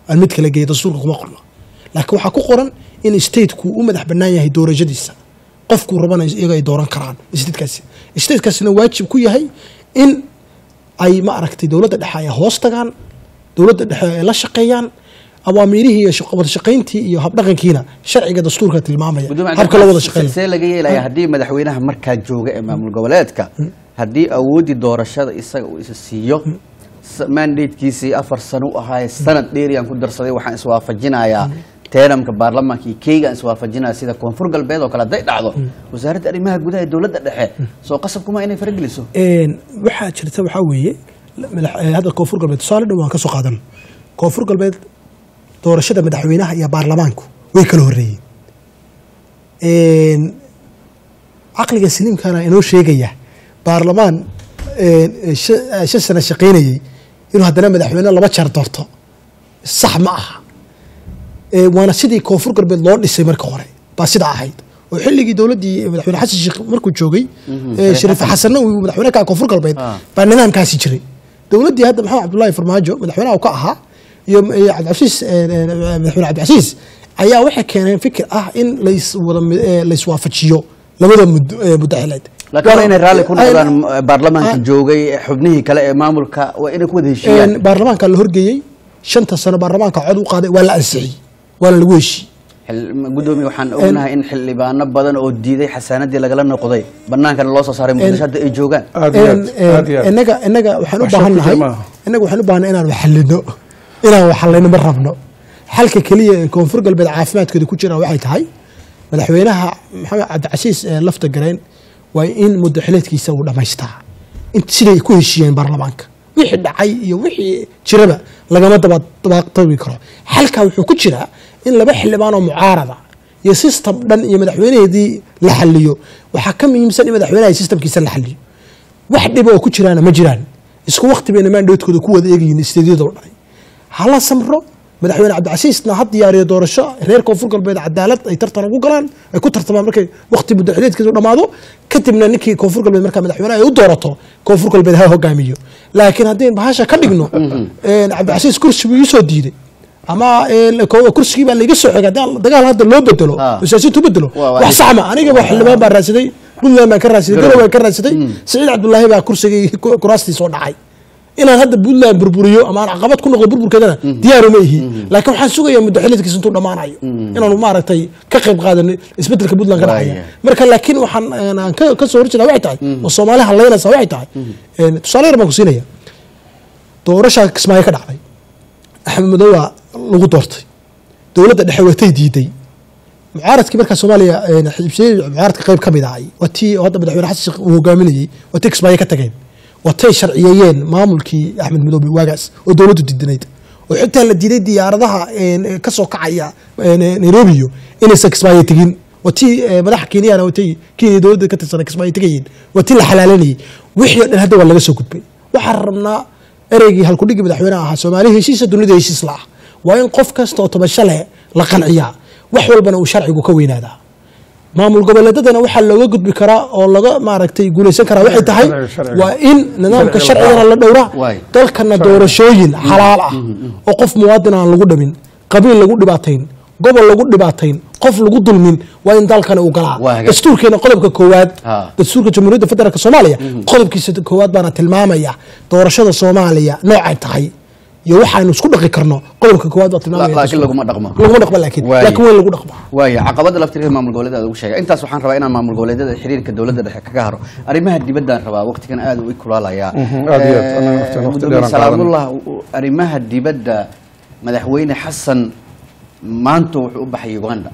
aan mid kala geeyo dastuurka kuma qorno laakiin waxaa ku qoran in stateku u madax bannaan yahay doorashadiisa qofkuu rabana iyaga ay dooran karaan statekaasi statekaasina waajib ku yahay in ay ma aragtay dowladda dhexe ay hoos tagaan dowladda dhexe ay la shaqeeyaan awaamiirihii iyo shaq- wada shaqayntii iyo habdhaqankiina sharciga dastuurka tilmaamaya gudoomiye habka la wada shaqeynaya see laga yeelaya haddii madaxweynaha markaa jooga ee maamul goboleedka haddii awoodii doorashada isaga uu isa siiyo s- mandatekiisii afar sano u ahaaye sanad dheeriyaan ku darsaday waxaan iswaafajinayaa teenamka baarlamaanka iyo keygaan iswaafajinaya sida koonfur galbeed oo kale hadday dhacdo wasaaradda arrimaha gudaha ee dowladda dhexe soo qasab kuma inay farageliso Een, waxaa jirta waxaa weeye madax- eh, hadda koonfur galbeed tusaale dhow waan ka soo qaadan koonfur galbeed doorashada madaxweynaha iyo baarlamaanku way kala horreeyeen Een, caqliga saliimkana inoo sheegaya baarlamaan een, eh, shan eh, shan sano shaqaynayey inuu haddana madaxweyne laba jeer doorto sax ma aha Ee, waana sidii koonfur galbeed loo dhisay marka hore baa sidaa ahayd oo xilligii dowladdii madaxweyne xasan sheekh markuu joogay ee, shariif xasanna uu madaxweyne ka koonfur galbeed Ah. baa nidaamkaasi jiray dowladdii hadda maxamed cabdullaahi farmaajo madaxweynaha uu ka ahaa iyo iyo cabdicasiis ee, ee, madaxweyne cabdicasiis ayaa waxay keeneen fikir ah in lays wada mi- ee, layswaafajiyo labada mud- ee, muddo xileed laakiin waa inay raalli ku Ay- noqdaan baarlamaanka Ah. joogay xubnihii kale ee maamulka waa inay ku wada heshiiyaan Een, baarlamaanka la horgeeyey shanta sano baarlamaanka cod u qaaday waa la ansixiyey waana lagu heshiiyey Xil- gudoomiye waxaan ognahay in xildhibaano badan oo diiday xasaanadii lagala noqday banaankana loo soo saaray muqdisho hadda ay joogaan aad iyo aad Een, een, aad iyo aad inaga inaga waxaan u Wax shaki baahannahay maaha. inaga waxaan u baahannahay inaan waxallino inaan waxallayno ma rabno xalka keliya ee koonfur galbeed caafimaadkeeda ku jira waxay tahay madaxweynaha maxamed cabdicasiis ee lafta gareen waa in muddo xileedkiisa uu dhammaystaa in siday ku heshiiyeen baarlamaanka wixii dhacay iyo wixii jiraba lagama daba dabaaqtabi karo xalka wuxuu ku jiraa in laba xildhibaan oo mucaarada iyo system dhan iyo madaxweynaheedii la xaliyo waxaa ka muhiimsan in madaxweynaha systemkiisa la xaliyo wax dhiba oo ku jiraana ma jiraan isku waqti bayna maandhoodkooda ku wada eegayiin isteedyadoo dhan hala samro madaxweyne cabdicasiisna ha diyaariyo doorasho reer koonfur galbeed cadaalad ay tartan ugu galaan ay ku tartamaan markay waqti muddo xileedkiisu dhammaado kadibna ninkii koonfur galbeed markaa madaxweyne ay u doorato koonfur galbeed ha hogaamiyo laakiin haddii bahasha ka dhigno een, cabdicasiis kursi buu iisoo diiday ama een, ko- kursigii baa laiga soo xigay haddii dagaal hadda loo bedelo Ah. oo siyaasiyiintu u bedelo Waa- waa- wax saxma aniga waa xildhibaan baan raadsaday puntland baan ka raadsaday Garowe. garowe baan ka raadsaday saciid cabdullaahi baa kursigii ku- kuraastii soo dhacay inaan hadda puntland burburiyo ama aan caqabad ku noqdo burburkeedana diyaaru ma ihi laakiin waxaan sugayaa muddo xilidkiisa intuu dhammaanayo inaanu maaragtay ka qayb qaadano isbedelka puntland ka dhacaya Waaya. marka laakiin waxaan een, aan ka- ka soo horjeeda waxay tahay oo soomaali hadlaynaysa waxay tahay een, tusaale yar baan ku siinaya doorashaa kismaayo ka dhacday axmed madow waa lagu doortay dowladda dhexe watay diiday mucaaradkii markaa soomaaliya een, xisbiyadii mucaaradka qayb ka mid ahay waa tii oo hadda madaxweyne xasan sheekh uu hogaaminayey waa tii kismaayo ka tageen watay sharciyeeyeen maamulkii axmed madoobe waagaas oo dowladdu diidanayd oo xitaa la diiday diyaaradaha een, ka soo kacaya een, nairobiyo inaysan kismaayo tegin waa tii eh, madaxa kenyana watay kenya dowladda ka tirsanay kismaayo tegayeen waa tii la xalaalanayey wixii oo dhan hadda waa laga soo gudbay waxaan rabnaa ereygii halkudhigii madaxweynaha ahaa soomaali heshiisa dunida heshiis la ah waa in qof kasta oo tabasho leh la qanciyaa wax walbana uu sharcigu ka weynaadaa maamul goboleedadana waxaa looga gudbi karaa oo laga maaragtay guulaysan karaa waxay tahay Sharciga, sharciga. waa in nidaamka Sharciga sharcigana la dhowraa Waay. dalkana doorashooyin xalaal ah oo qof muwaadin aan lagu dhamin qabiil lagu dhibaatayn gobol lagu dhibaatayn qof lagu dulmin waa in dalkani uu galaa Waa hagaag. dastuurkeena qodobka koowaad Ha. dastuurka jamhuuriyadda federaalk soomaaliya qodobkiisa koowaad baana tilmaamaya doorashada soomaaliya noocay tahay iyo waxaanu isku dhaqi karno qodobka koowaad baa tilmaamaya laakiin dastuurka. laguma dhaqmo laguma dhaqmo laakiin Waay. laakiin weyn lagu dhaqmo waaya caqabada laftirka maamul goboleeda ugu sheegay intaas waxaan rabaa inaan maamul goboleedyada xiriirka dowladda dhexe kaga haro arrimaha dibaddaan rabaa waqtigan aad u ikulaalayaa Mhm, aad iyo aad. Anaga waqti- waqti gudoomiye dheeraan salaamullah u- arrimaha dibadda madaxweyne xasan maanta wuxuu u baxay uganda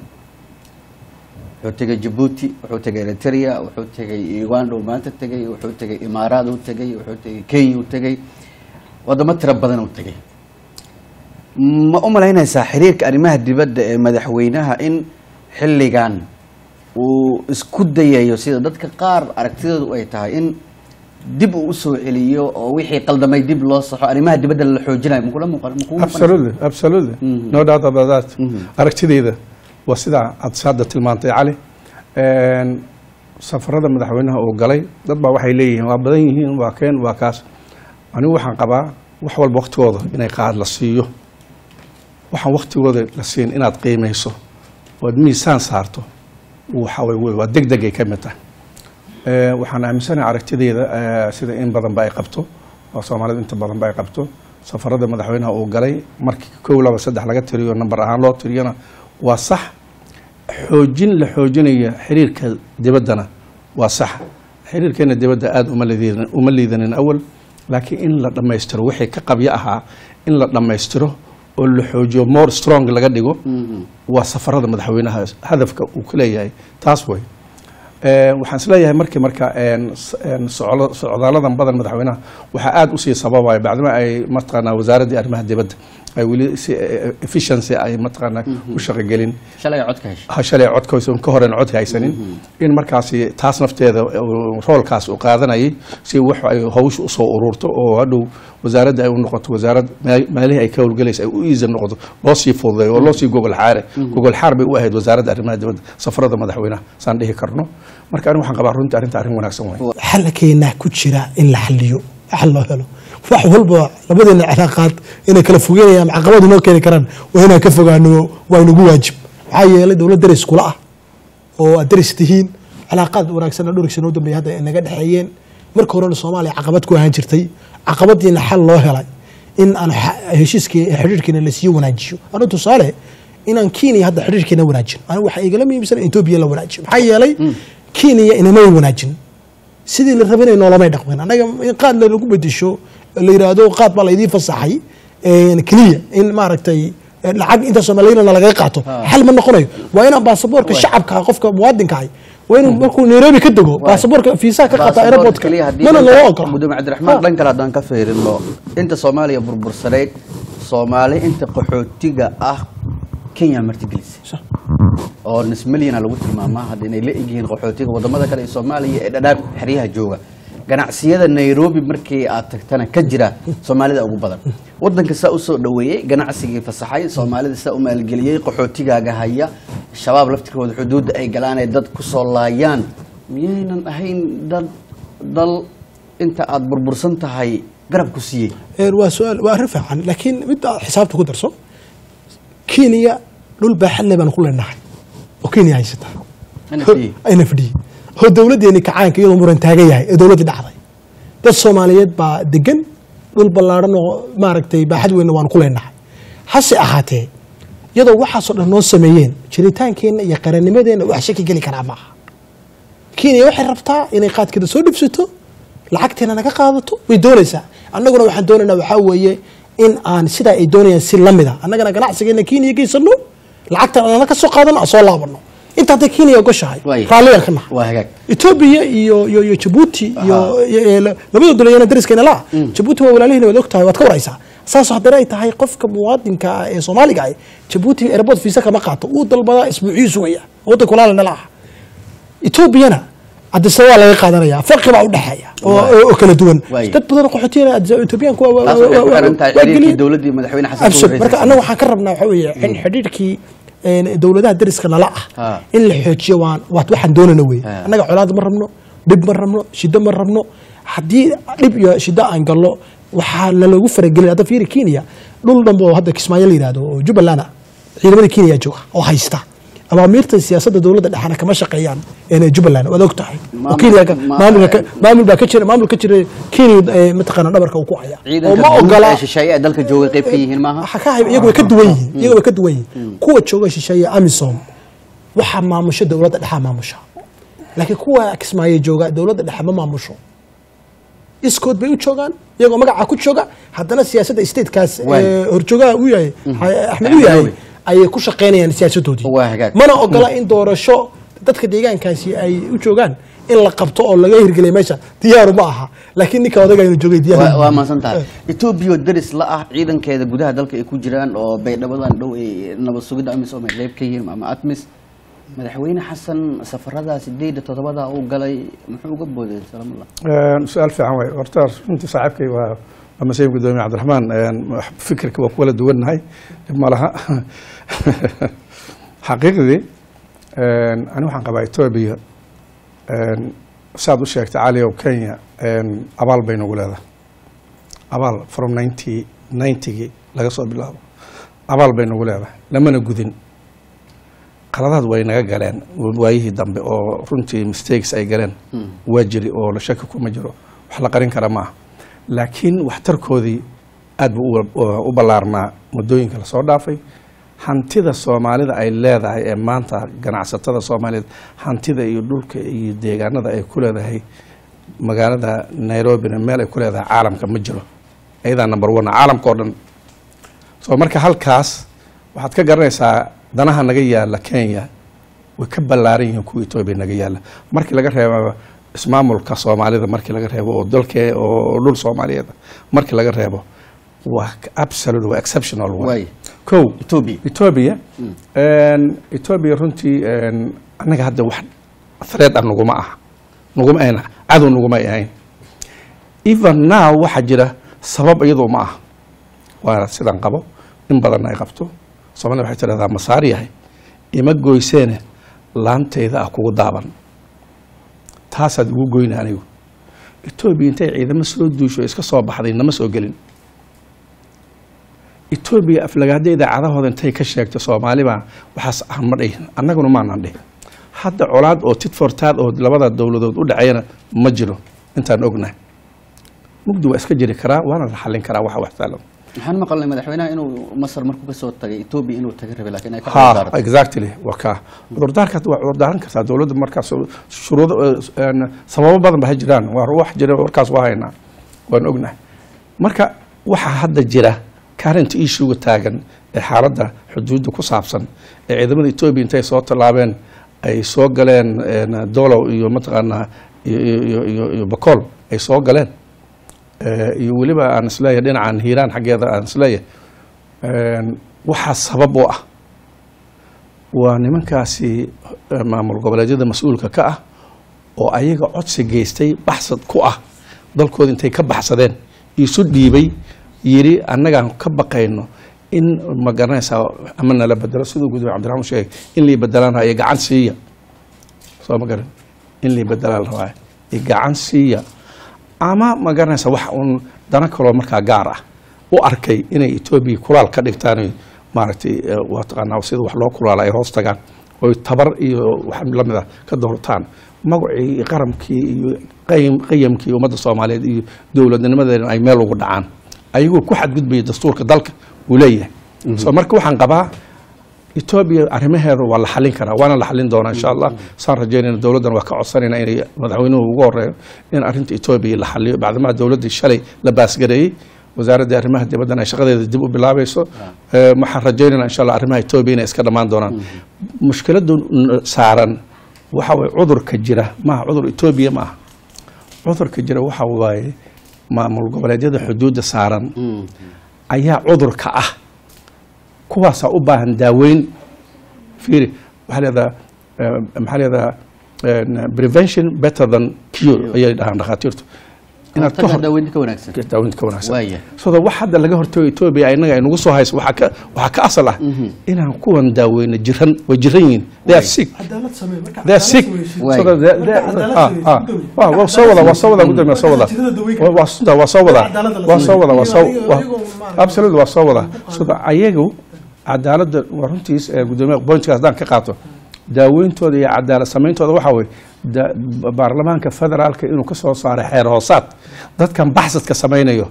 wuxuu tegay jabuuti wuxuu tegay eritrea wuxuu tegay uganda uu maanta tegay wuxuu tegay imaaraad uu tegay wuxuu tegay kenya uu tegay wadamo tiro badan uu tegay ma u malaynaysaa xiriirka arrimaha dibadda ee madaxweynaha in xilligan uu isku dayayo sida dadka qaar aragtidoodu ay tahay in dib uu usoo celiyo oo wixii qaldamay dib loo saxo arrimaha dibadda la xoojinayo makula muuqan makuu muuqan absolutely absolutely no doubt about that aragtidayda waa sidaa aad hadda tilmaantay cali Een, safarada madaxweynaha uu galay dad baa waxay leeyihiin waa badan yihiin waa keen waa kaas anigu waxaan qabaa wax walba waqtigooda inay qaad la siiyo waxaan waktigooda la siin inaad qiimayso ood miisaan saarto waxa way waa deg degay ka mid tahay Eh, waxaan aaminsanahay aragtideeda eh, sida in badanba ay qabto oo soomaalida inta badanba ay qabto safarada madaxweynaha uu galay markii kow laba saddex laga tiriyo namber ahaan loo tiriyana waa sax xoojin la xoojinaya xiriirka dibaddana waa sax xiriirkeena dibadda aada uma liidanin uma liidanin awal laakiin in la dhammaystiro wixii ka qabyo ahaa in la dhammaystiro oo la xoojiyo more strong laga dhigo waa safarada madaxweynaha hadafka uu ka leeyahay taas way Eh, waxaan isleeyahay markii marka een, s- een, socdo- socdaaladan badan madaxweynaha waxaa aada usii sababaya bacdima ay mataqaanaa wasaaraddii arrimaha dibadda ay weli si eh, efficiency ay mataqaanaa u shaqogelin shalay codka heshay ha shalay codkaysa ka horen cod haysanin in markaasi taas nafteeda uu roolkaas uu qaadanayay si wax ay hawsha usoo ururto oo hadhow wasaaradda ay u noqoto wasaarad meel- meelihii ay ka howlgelaysa ay u iisa noqoto loo sii fududeeyo oo loo sii gogol xaare gogol xaar bay u ahayd wasaaradda arrimaha dibadda safarada madaxweynaha saan dhihi karno marka anigu waxaan qabaa runtii arrinta arrin wanaagsan way xalkeena ku jira in la xaliyo xal loo helo wax walba labadeena cilaaqaad inay kala fogeynayaan caqabad inoo keeni karaan waa inaan ka fogaano waa inagu waajib maxaa yeelay dowlad deris kula ah oo aad deris tihiin cilaaqaad wanaagsan oo dhowrigsan oo dambeeya hadda ay naga dhexeeyeen marka horena soomaaliya caqabad ku ahaan jirtay caqabadiina xal loo helay in aan xa- heshiiskii xidhiirkiina lasii wanaajiyo anu tusaale inaan kenya hadda xidhiirkiina wanaajin anigu waxaa igala muhiimsan in etoobiya la wanaajiyo maxaa yeelay kenya inamay wanaajin sidii la rabinay noolamay dhaqmin annaga in qaad lagu bedesho la yiraahdo qaad baa laydii fasaxay een, keliya in maaragtay eh, lacag inta soomaaliyana lagaga qaato xal ma noqonayo waa inaan baasaboorka shacabka qofka muwaadinka ahay waa inuu markuu nairobi ka dego baasaboorka fiisaha ka qaata aeroportka mana loo ogola mudane cabdiraxmaan dhan kale haddaan ka fiirino inta soomaaliya burbursanayd soomaali inta qaxootiga ah kenya martigelisay Sax. oo nis milyana lagu tilmaamaa hadda inay la egyihiin qaxootiga wadamada kale ee soomaaliya ee dhadhaab xeryaha jooga ganacsiyada nairobi markii aad tagtana ka jira soomaalida ugu badan wadanka saa usoo dhaweeyey ganacsigii fasaxay soomaalida saa u maalgeliyey qaxootigaaga haya shabaab laftirkooda xuduudda ay galaan ee dad kusoo laayaan miyaynan ahayn dad dal inta aad burbursan tahay garab ku siiyey Ee, waa su-aal waa arrin fiican laakiin mid aad xisaabta ku darso kenya dhul baaxad leh baan ku leenahay oo kenya haysata NFD. ayna fadhiyey oo dowladdeeni kacaanka iyadoo muran taagan yahay ee dowladdii dhacday dad soomaaliyeed baa degan dhul ballaadhan oo maaragtay baaxad weynna waan ku leenahay hase ahaatee iyadoo waxaasoo dhan noo sameeyeen jiritaankeenna iyo qarannimadeenna wax shaki geli karaa maaha kenya waxay rabtaa inay qaadkeeda soo dhibsato lacagteena naga qaadato way doonaysaa annaguna waxaan doonaynaa waxaa weeye in aan sidaa ay doonayaan si lamida annagana ganacsigeena kenya geysano lacagtan anana ka soo qaadano aan soo laabano inta hadday kenya ogoshahay Waay. raalliyaan ka nahay waa hagaag etoobiya iyo iyo iyo jabuuti iyo iyo- iyo la- labada dowladeena dariskayna laa jabuuti waa walaalihina waad og tahay waad ka waraysaa saas haddana ay tahay qofka muwaadinka ah ee soomaaliga ah jabuuti airport visa kama qaato uu dalbadaa isbuuciyuu sugaya waddanka walaalina la ah etoobiyana adisa waa laga qaadanaya farqi baa u dhexeeya oo oo- oo kala duwan Waay. dad badan oo qaxootiyaana Addis- etoobiyaanku waa- waa- taas waxay ku waa- xiran tahay waa xiriirkii geliyeen. dowladdii madaxweyne xasan Absolute. Sheikh marka Ra'iisul annaga waxaan ka rabnaa waxa weeye in xidhiidhkii een, dowladaha dariska nala Ha. ah in la xoojiyo waan waat waxaan doonana wey Ha. annaga colaad ma rabno dhib ma rabno shiddo ma rabno haddii dhib iyo shiddo aan gallo waxaa lalagu faragelin hadda fiiri kenya dhul dhanba oo hadda kismaayo la yidhahdo oo jubbaland ah ciidamada kenya jooga oo haysta abaamiirta siyaasadda dowladda dhexena kama shaqeeyaan een, jubbaland waad og tahay oo Maamul- Kenya ka- ma- maamulka ka- maamul baa ka jira maamul ka jira kenya ee, mataqaana dhabarka uu ku haya oo ciidanka ma guud ogola ee shisheeye ee dalka jooga qayb ka yihiin maaha waxa ka hay iyagu way ka duwan yihiin iyagu way ka duwan yihiin kuwa jooga shisheeye amisom waxaa maamusho dowladda dhexa maamusha laakiin kuwa kismaayo jooga dowladda dhexe ma maamusho iskood bay u joogaan iyagoo magaca ku jooga haddana siyaasadda statekaas Waay. ee, horjoogaha uu yahay axmed Axmed uu yahay Madoobe. ayay ku shaqaynayaan siyaasadoodii Waa hagaag. mana ogola in doorasho dadka deegaankaasi ay u joogaan in la qabto oo laga hirgeliya meesha diyaaru ma aha laakiin ninka odaga inuu joogay diyaar waa waa mahadsan tahay etoobiya oo deris la ah ciidankeeda gudaha dalka ay ku jiraan oo baydhabadan dhow ay nabad sugidda amisom ay qayb ka yihiin ama atmis madaxweyne xasan safarada sideedda toddobada uu galay muxuu uga booday salaamullah Een, su-aal fiican way horta runtii saaxiibkay waa waa masiib gudoomiye cabdiraxmaan een, wax- fikirka waa ku kala duwannahay dhib ma laha xaqiiqdii een, ani waxaan qabaa etoobiya een, saad u sheegtay cali oo kenya een, abaal bay nagu leedahay abaal from ninety ninetygii laga soo bilaabo abaal bay nagu leedahay lamana gudin qaladaad way naga galeen waayihii dambe oo runtii mistakes ay galeen waa jiri oo la shaki kuma jiro wax la qarin kara maaha laakiin waxtarkoodii aad buu u- u ballaarnaa muddooyinka lasoo dhaafay hantida soomaalida ay leedahay ee maanta ganacsatada soomaaliyeed hantida iyo dhulka iyo deegaanada ay ku leedahay magaalada nairobina meel ay ku leedahay caalamka ma jiro ayadaa number one caalamka oo dhan so marka halkaas waxaad ka garanaysaa danaha naga yaala kenya way ka ballaaran yihiin kuwa etoobiya naga yaala markii laga reebo ismaamulka soomaalida markii laga reebo oo dalke oo dhul soomaaliyeed markii laga reebo waa absolute waa exceptional waay. Waay. kow Ethiopia. etoobiya etoobiya runtii een, annaga hadda wax thread ah naguma aha naguma ahayn cadow naguma ay ahayn even now waxaa jira sabab iyadoo ma aha waa sidan qabo in badan ay qabto soomaalida waxay tidhahdaa masaar yahay ima goyseene laantayda ah kugu daaban taasaad igu goyna anigu etoobiya intay ciidamo soo duusho iska soo baxday nama soo gelin etoobiya aflagaada idaacadahooda intay ka sheegto soomaalibaa waxaas aan ma dhihin annaguna maanan dhihin hadda colaad oo tit for tat oo labada dowladood u dhexeeyana ma jiro intaan ognahay mugdi waa iska jiri karaa waana la xallin karaa waxa wax saalan waxaan maqalnay madaxweynaha inuu masar markuu kasoo tagay etoobiya inuu taga rabay laakiin ay ka ha cudurdaartay. exactly waa kaa cudurdaarka waa cudurdaaran kartaa dowladda markaas shuruudo een, sababo badan ba ha jiraan waa wax jira warkaas waa haynaa waan ognahay marka waxaa hadda jira current issuega taagan ee xaaladda xuduudda ku saabsan ee ciidamada etoobiya intay soo tallaabeen ay soo galeen een, dolow iyo mataqaanaa iyo- iyo iyo- iyo iyo bakool ay soo galeen Eh, iyo weliba aan isleeyahay dhinacan hiiraan xaggeeda aan isleeyahay een, waxaa sabab u ah waa nimankaasi eh, maamul goboleedyada mas-uulka ka ah oo ayaga codsi geystay baxsad ku ah dalkooda intay ka baxsadeen isu dhiibay yidhi annagaan ka baqayno in ma garanaysaa ama nala bedelo siduu gudoomiye cabdiraxmaan sheegay in lii bedelaan iyo gacan siiya soo ma garan in lii bedelaan rabaa iyo gacan siiya ama ma garanaysa wax uun dana kaloo markaa gaar ah u arkay inay etoobiya kulaal ka dhigtaan maaragtay eh, waa taqaanaa sida wax loo kulaala ay hoos tagaan oy tabar iyo wax lamid ah ka doortaan magacii iyo qaramkii iyo qayim- qayamkii ummadda soomaaliyeed iyo dowladnimadeena ay meel ugu dhacaan ayagoo ku xadgudbaya dastuurka dalka uu leeyahay so marka waxaan qabaa etoobiya arrimaheeda waa la xalin karaa waana la xalin doonaa insha allah saan rajeynayna dowladdan waa ka codsanayna inay madaxweynuhu ugu horeeyo in arrinta etoobiya la xaliyo bacdamaha dowladdii shalay la baasgareeyey wasaaradda arrimaha dibaddan ay shaqadeeda dib u bilaabayso Eh, waxaan rajeynayna insha allah arrimaha etoobiya inay iska dhammaan doonaan mushkiladu n- saaran waxa waye cudurka jira maaha cudur etoobiya ma aha cudurka jira waxa waaye maamul goboleedyada xuduudda saaran ayaa cudurka ah kuwaasaa u baahan daaweyn fiiri waxaa leedaha eh, maxaa leedaha eh, prevention better than cure ayay dhahaan dhakhaatiirtu inaad ka Hortaga hor daaweynta ka wanaagsan daaweynta ka wanaagsan Waaya. sida wax hadda laga hortago etoobiya inaga ay nagu soo hayso waxaa ka waxaa ka asal ah inaan kuwan daaweyno jiran way jiran yihiin they are sick cadaalad samee marka they are sick Waay. so that they- they- ah, ah. Waa- waa soo wada waa soo wada gudoomiya soo wada Waa- waa sunta waa soo wada waa soo wada waa soo waa- absolutely waa soo wada sida ayagu cadaaladda waa runtiis ee gudoomiya pointkaas haddaan ka qaato daaweyntooda iyo cadaalad samayntooda waxaa weye da- baarlamaanka federaalka inuu ka soo saaray xeer hoosaad dadkan baxsadka samaynayo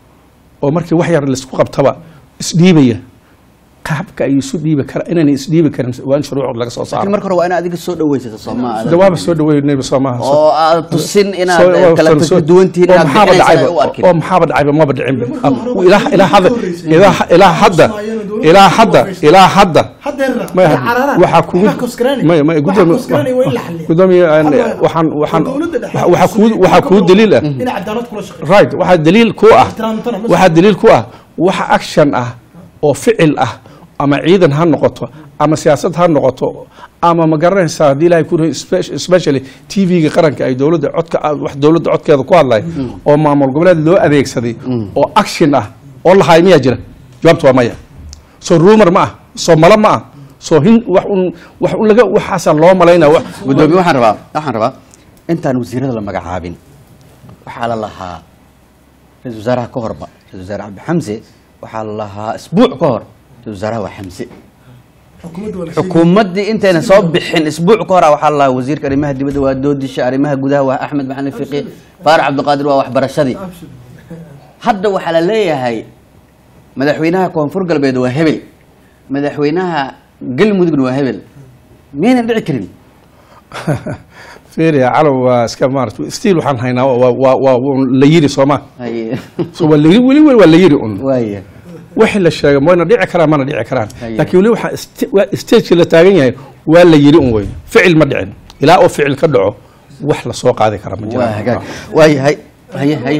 oo markii wax yar laisku qabtaba isdhiibaya qaabka ay isu dhiibi kara inaanay isdhiibi karin waa in shuruuc laga soo laakiin saaro marka hore waa inaad adiga soo dhaweysata sooma dawaaba soo dhaweynayba soo maaha oo aad tusin inaad kala duwan tihiin inaad bixinaysa u arkin oo maxaaba dhacayba maba dhicinba ilaa ilaa hadda ilaa ilaa hadda ilaa hadda ilaa hadda may waxaa kugu may may gudoomiye gudoomiye waxaan waxaan waxaa kugu waxaa kugu daliil ah in cadaalad kula shaqeeyo right waxaa daliil ku ah ixtiraamtana ma waxaa daliil ku ah waxa action ah oo ficil ah ama ciidan ha noqoto ama siyaasad ha noqoto ama ma garanaysaa haddii ilahay ku especially tv-ga qaranka ay dowladda codka wax dowladda codkeeda ku hadlay oo maamul goboleed loo adeegsaday oo action ah oo lahaay miyaa jira jawaabta waa maya soo rumor ma ah soo malo ma ah soo hin wax un wax un laga waxaasaa loo malaynaya wax gudoomiye waxaan rabaa waxaan rabaa intaan wasiirada la magacaabin waxaa la lahaa ra-isul wasaaraha ka horba ra-isul wasaare cabdi xamse waxaa la lahaa isbuuc ka hor ra-iisul wasaaraha waa xamse xukuumaddii intayna soo bixin isbuuc ka hora waxaa la lahaa wasiirka arrimaha dibadda waa doodisha arrimaha gudaha waa axmed maxamed fiqi faarax cabdiqaadir waa waxbarashadii hadda waxaa la leeyahay madaxweynaha koonfur galbeed waa hebel madaxweynaha galmudugna waa hebel miyaynan dhici karin fiiriya calow waa iska maarata stiil waxaan haynaa waa waa waa waa la yiri sooma Haye. so waa la yiri weli weli waa la yiri un waaya wixii la sheegay mayna dhici karaan mana dhici karaan Haye. laakiin weli waxaa st- waa stagekii la taagan yahay waa la yiri un wey ficil ma dhicin ilaa oo ficil ka dhaco wax la soo qaadi kara ma waa jiraan hagaag waayahay haye haye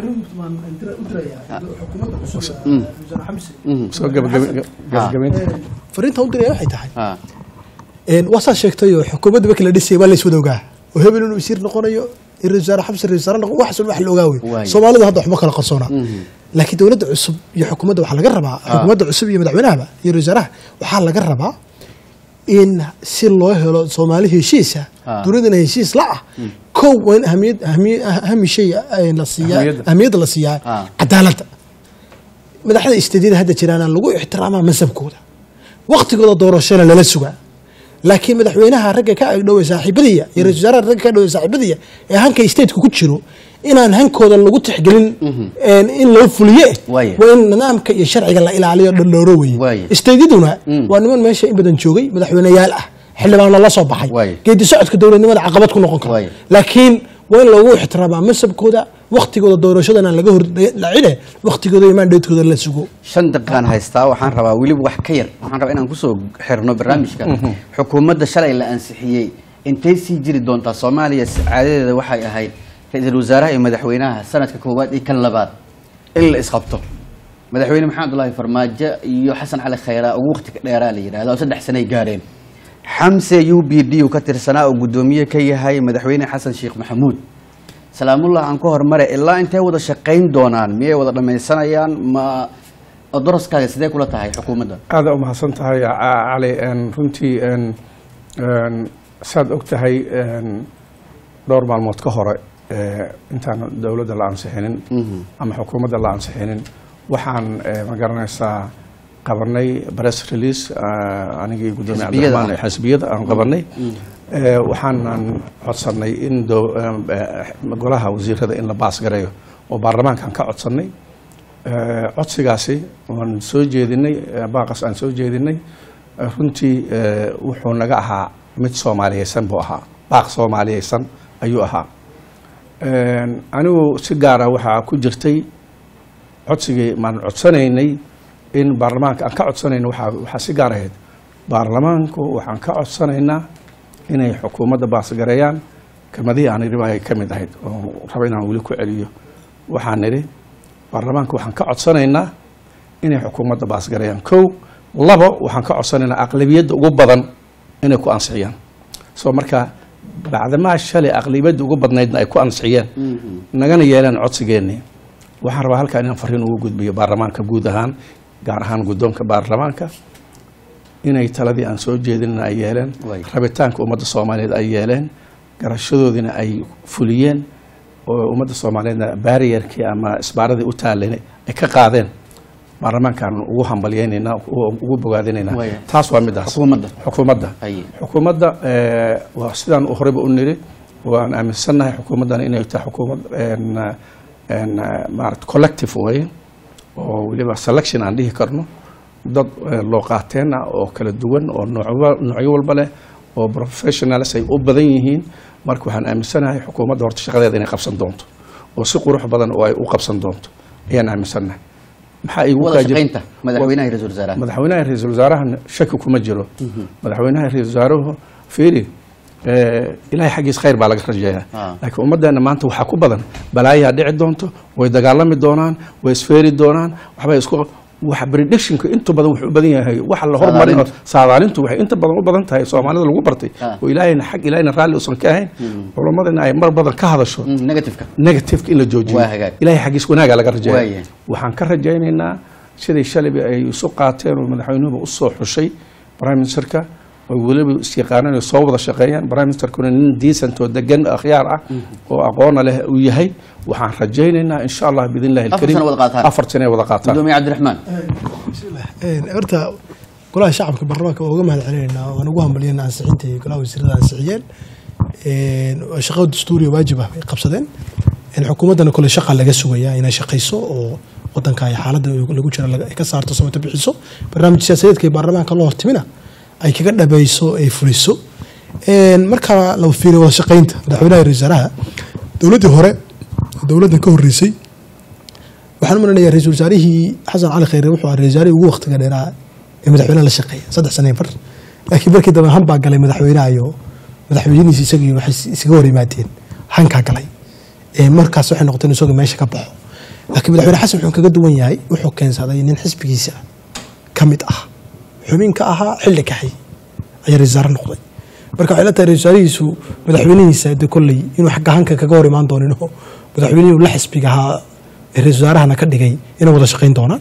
soo gabagabe- gabagabaynta fariinta u diraya waxay tahay ha een waa saa sheegtayo xukuumadda markii la dhisay waa la iswada ogaa oo hebel inuu wasiir noqonayo in ra-isul wasaare xabsi ra-isul wasaare noqon waxaas wax la ogaa wey Waayo. soomaalida hadda waxba kala qarsoona laakiin dowladda cusub iyo xukuumadda waxaa laga rabaa xukuumadda cusub iyo madaxweynahaba iyo ra-isul wasaaraha waxaa laga rabaa in si loo helo soomaali heshiisa Ah. dowladana heshiis la ah kow waa in ahamiyad ahamiy- ahami shay eh, la siiyaa Ahamiyadda. ahamiyadda la siiyaa Ah. cadaaladda madaxda isteedyada hadda jiraana lagu ixtiraamaa masabkooda waqtigooda doorashana lala sugaa laakiin madaxweynaha ragga ka agdhowe saaxiibadiya iyo ra-isul wasaaraha ragga ka agdhowe saaxiibadiya ee hanka stateku ku jiro inaan hankooda lagu tixgelin een, in loo fuliye Waaye. waa in nidaamka iyo sharciga la ilaaliyo dhalooro Waaye. weye isteedyaduna waa niman meesha in badan joogay madaxweyneyaal ah xildhibaano la soo baxay Waaye. geedi socodka dowladnimada caqabad ku noqon Waaye. kara laakiin waa in loogu ixtiraamaa masabkooda waqtigooda doorashadana laga hordhacine waqtigooda iyo maandheedkooda la sugo shan daqiiqaan haystaa waxaan rabaa weliba wax ka yar waxaan rabaa inaan kusoo xirno barnaamijka xukuumadda shalay la ansixiyey intay sii jiri doontaa soomaaliya caadadeeda waxay ahayd ra-iisul wasaaraha iyo madaxweynaha sanadka koowaad iyo kan labaad in la isqabto madaxweyne maxamed abdullaahi farmaajo iyo xasan cali khayraa ugu waqti ka dheeraa la yidhahda oo saddex sanay gaareen xamse u b d uu ka tirsanaa oo guddoomiye ka yahay madaxweyne xasan sheekh maxamuud salaamullah aan ka hormare ilaa intay wada shaqayn doonaan miyay wada dhammaysanayaan ma odoroskaaga sidee kula tahay xukuumadda aada u mahadsan tahay ca- cali een, runtii een, een, saad og tahay een, dhowr maalmood ka hore ee, intaan dowladda la ansixinin ama xukuumadda la ansixinin waxaan ee, ma garanaysaa qabanay press release ah, anigii gudoomiye Xisbiyada cabdiraxmaan ah. xisbiyada aan qabanay Ee, waxaanan codsanay in dow- em, eh, golaha wasiirada in la baas gareeyo oo baarlamaankaan ka codsanay Ee, codsigaasi waan soo jeedinay ee, baaqas aan soo jeedinay ee, runtii ee, wuxuu naga ahaa mid soomaaliyeysan buu ahaa baaq soomaaliyeysan ayuu ahaa Een, anigu si gaara waxaa ku jirtay codsigii maan codsanaynay in baarlamaanka aan ka codsanayna waxaa waxaa si gaar ahayd baarlamaanku waxaan ka codsanaynaa inay xukuumadda baasgareeyaan kelmadihii aan idhi ay ka mid ahayd oo raba inaan weli ku celiyo waxaan nidhi baarlamaanka waxaan ka codsanaynaa inay xukuumadda baasgareeyaan kow labo waxaan ka codsanaynaa aqlabiyadda ugu badan inay ku ansixiyaan soo marka bacdamaa shalay aqlabiyadda ugu badnaydna ay ku ansixiyeen nagana yeeleen codsigeennii waxaan rabaa halkaa inaan fariin ugu gudbiyo baarlamaanka guud ahaan gaar ahaan guddoonka baarlamaanka inay taladii aan soo jeedinna ay yeeleen Waay. rabitaanka ummadda soomaaliyeed ay yeeleen garashadoodiina ay fuliyeen oo ummadda soomaaliyeedna baariyarkii ama isbaaradii u taaleen ay ka qaadeen baarlamaankaan ugu hambalyeynaynaa u- ugu bogaadinaynaa Waay. taas waa midaas Xukuumadda. xukuumadda Haye. xukuumadda eh, waa sidaan horeyba u niri waan aaminsannahay xukuumaddan inay tahay xukuumad een, een, maarata collective way oo weliba selection aan dhihi karno dad eh, loo qaateen ah oo kala duwan oo noocba- noocyo walba leh oo professionals ay u badan yihiin marka waxaan aaminsanahay xukuumadda horta shaqadeeda inay qabsan doonto oo si qurux badan oo ay u qabsan doonto ayaan aaminsannahay maxaa igu wada kaa jira- shaqaynta madaxweynaha iyo ra-iisul wasaaraha madaxweynaha iyo ra-iisul wasaaraha shaki kuma jiro madaxweynaha iyo ra-isul wasaaruhu fiiri eh, ilaahay xaggiis khayr baa laga rajeeyaa Ah. laakiin ummaddeena maanta waxaa ku badan balaayaa dhici doonto way dagaalami doonaan way isfeeri doonaan waxbay isku waxa predictionka inta badan wuxuu u badan yahay waxa la hormarin oo saadaalintu waxay inta badan u badan tahay soomaalida lagu bartay Ah. oo ilaahayna xag ilaahayna raalli uusan ka ahayn culammadana ay mar badan ka hadasho Mm, negativeka negativeka in la joojiyo Waa hagaag. ilaahay xaggiis wanaaga laga Waayahay. rajeeya waxaan ka rajaynaynaa siday shalayba ay isu qaateen oo madaxweynuhuba u soo xushay prime ministerka oo weliba isyaqaanaan ay soo wada shaqeeyaan prime ministerkuna nin decent oo degan akhyaar ah oo aqoona leh uu yahay waxaan rajaynaynaa insha allah biidn illahi Afar alkariim sano wada qaataan. afar sano ay wada qaataan gudoomiye cabdiraxmaan horta golaha shacabka baarlamaanka waa uga mahad celinaynaa waan ugu hambaliyeen ansixinta iyo golaha wasiirada ansixiyeen waa shaqo dastuuriya waajib ah ay qabsadeen xukuumaddana kole shaqa laga sugayaa inay shaqayso oo wadanka ay xaaladda lagu jira laga- ay ka saarto samata bixiso barnaamij siyaasadeedka ee baarlamaanka loo hortimina ay kaga dhabayso ay fuliso marka la fiiriyo wada shaqaynta madaxweynaha iyo ra-iisul wasaaraha dowladdii hore dowladdan ka horreysay waxaan u malinayaa ra-iisul wasaarihii xasan cali khayre wuxuu ahaa ra-isul wasaarihii ugu waqtiga dheeraa ee madaxweynaha la shaqeeya saddex sano iyo bar laakiin markii dambe han baa galay madaxweynaha iyo madaxweynihiisa isagii waxay isaga hor yimaadeen hankaa galay Ee, markaas waxay noqotay in isagoo meesha ka baxo laakiin madaxweyne xasan wuxuu kaga duwan yahay wuxuu keensaday nin xisbigiisa ka mid ah xubinka ahaa xilli kaxay ayaa ra-isul wasaare noqday marka waxay la tahay ra-isul wasaarihiisu madaxweynihiisa de kolley inuu xagga hanka kaga hor imaan doonin oo madaxweynihii la xisbiga ahaa ee ra-isul wasaarahana ka dhigay inay wada shaqayn doonaan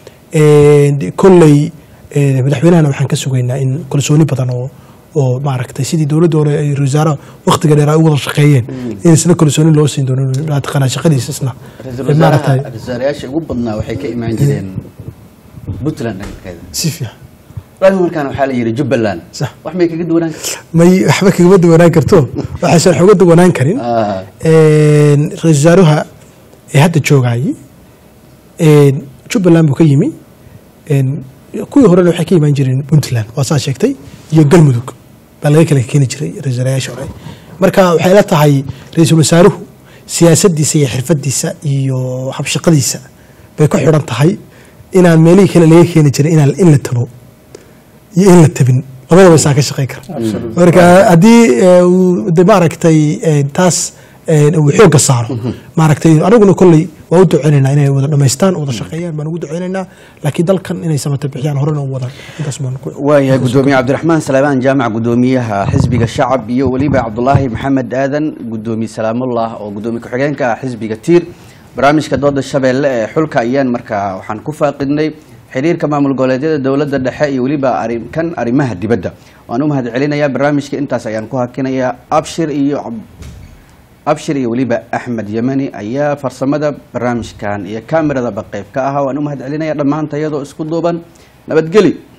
Ee, kolley ee, madaxweynahana waxaan ka sugaynaa in kalsooni badan oo oo maaragtay sidii dowladda hore ay ra-isul wasaaraha waqtiga dheer ay u wada shaqeeyeen in isna kalsooni loo siin doono taqaanaa shaqadiisa isna ra-iisul maaragtay wasaaraha wasaarayaasha ugu badnaa waxay ka imaan jireen puntland dhankeeda si fiican laakiin markaan waxaa la yidhi jubbaland Sax. wax may kaga duwanaan may waxba kagama duwanaan karto waxaysan wax uga duwanaan karin Ah. Een, ra-iisul wasaaruha ee hadda joogayay een, jubbaland buu ka yimi een, kuwii horena waxay ka imaan jireen puntland waa saa sheegtay iyo galmudug baa laga kala keeni jiray ra-isul wasaarayaasha hore marka waxay la tahay ra-iisul wasaaruhu siyaasadiisa iyo xirfadiisa iyo habshaqadiisa bay ku xidhan tahay inaan meelihii kale laga keeni jiray inaan in la tabo iyo in la tabin labadaba isaa ka shaqeyn kara marka haddii eh, uu de maaragtay eh, taas eh, uu xoogga saaro maaragtay aniguna kolley waa u duceynaynaa inay wada dhamaystaan wada shaqeeyaan baan ugu duceynaynaa laakiin dalkan inay samata bixiyaan horena u wadaan intaas baan ku waayahay gudoomiye cabdiraxmaan salaamaan jaamac gudoomiyaha xisbiga shacab iyo weliba cabdulaahi maxamed aadan gudoomiye salaamullah oo gudoomiye ku-xigeenka ah xisbiga tiir barnaamijka dooda shabeelle ee xulka ayaan markaa waxaan ku faaqidnay xiriirka maamul goboleedyada dowladda dhexe iyo weliba arrin- kan arrimaha dibadda waan u mahad celinayaa barnaamijka intaas ayaan ku hakinayaa abshir iyo Cab- abshir iyo weliba axmed yemani ayaa farsamada barnaamijkan iyo kaameradaba qayb ka ahaa waan u mahad celinayaa dhammaanta iyadoo isku duuban nabadgeli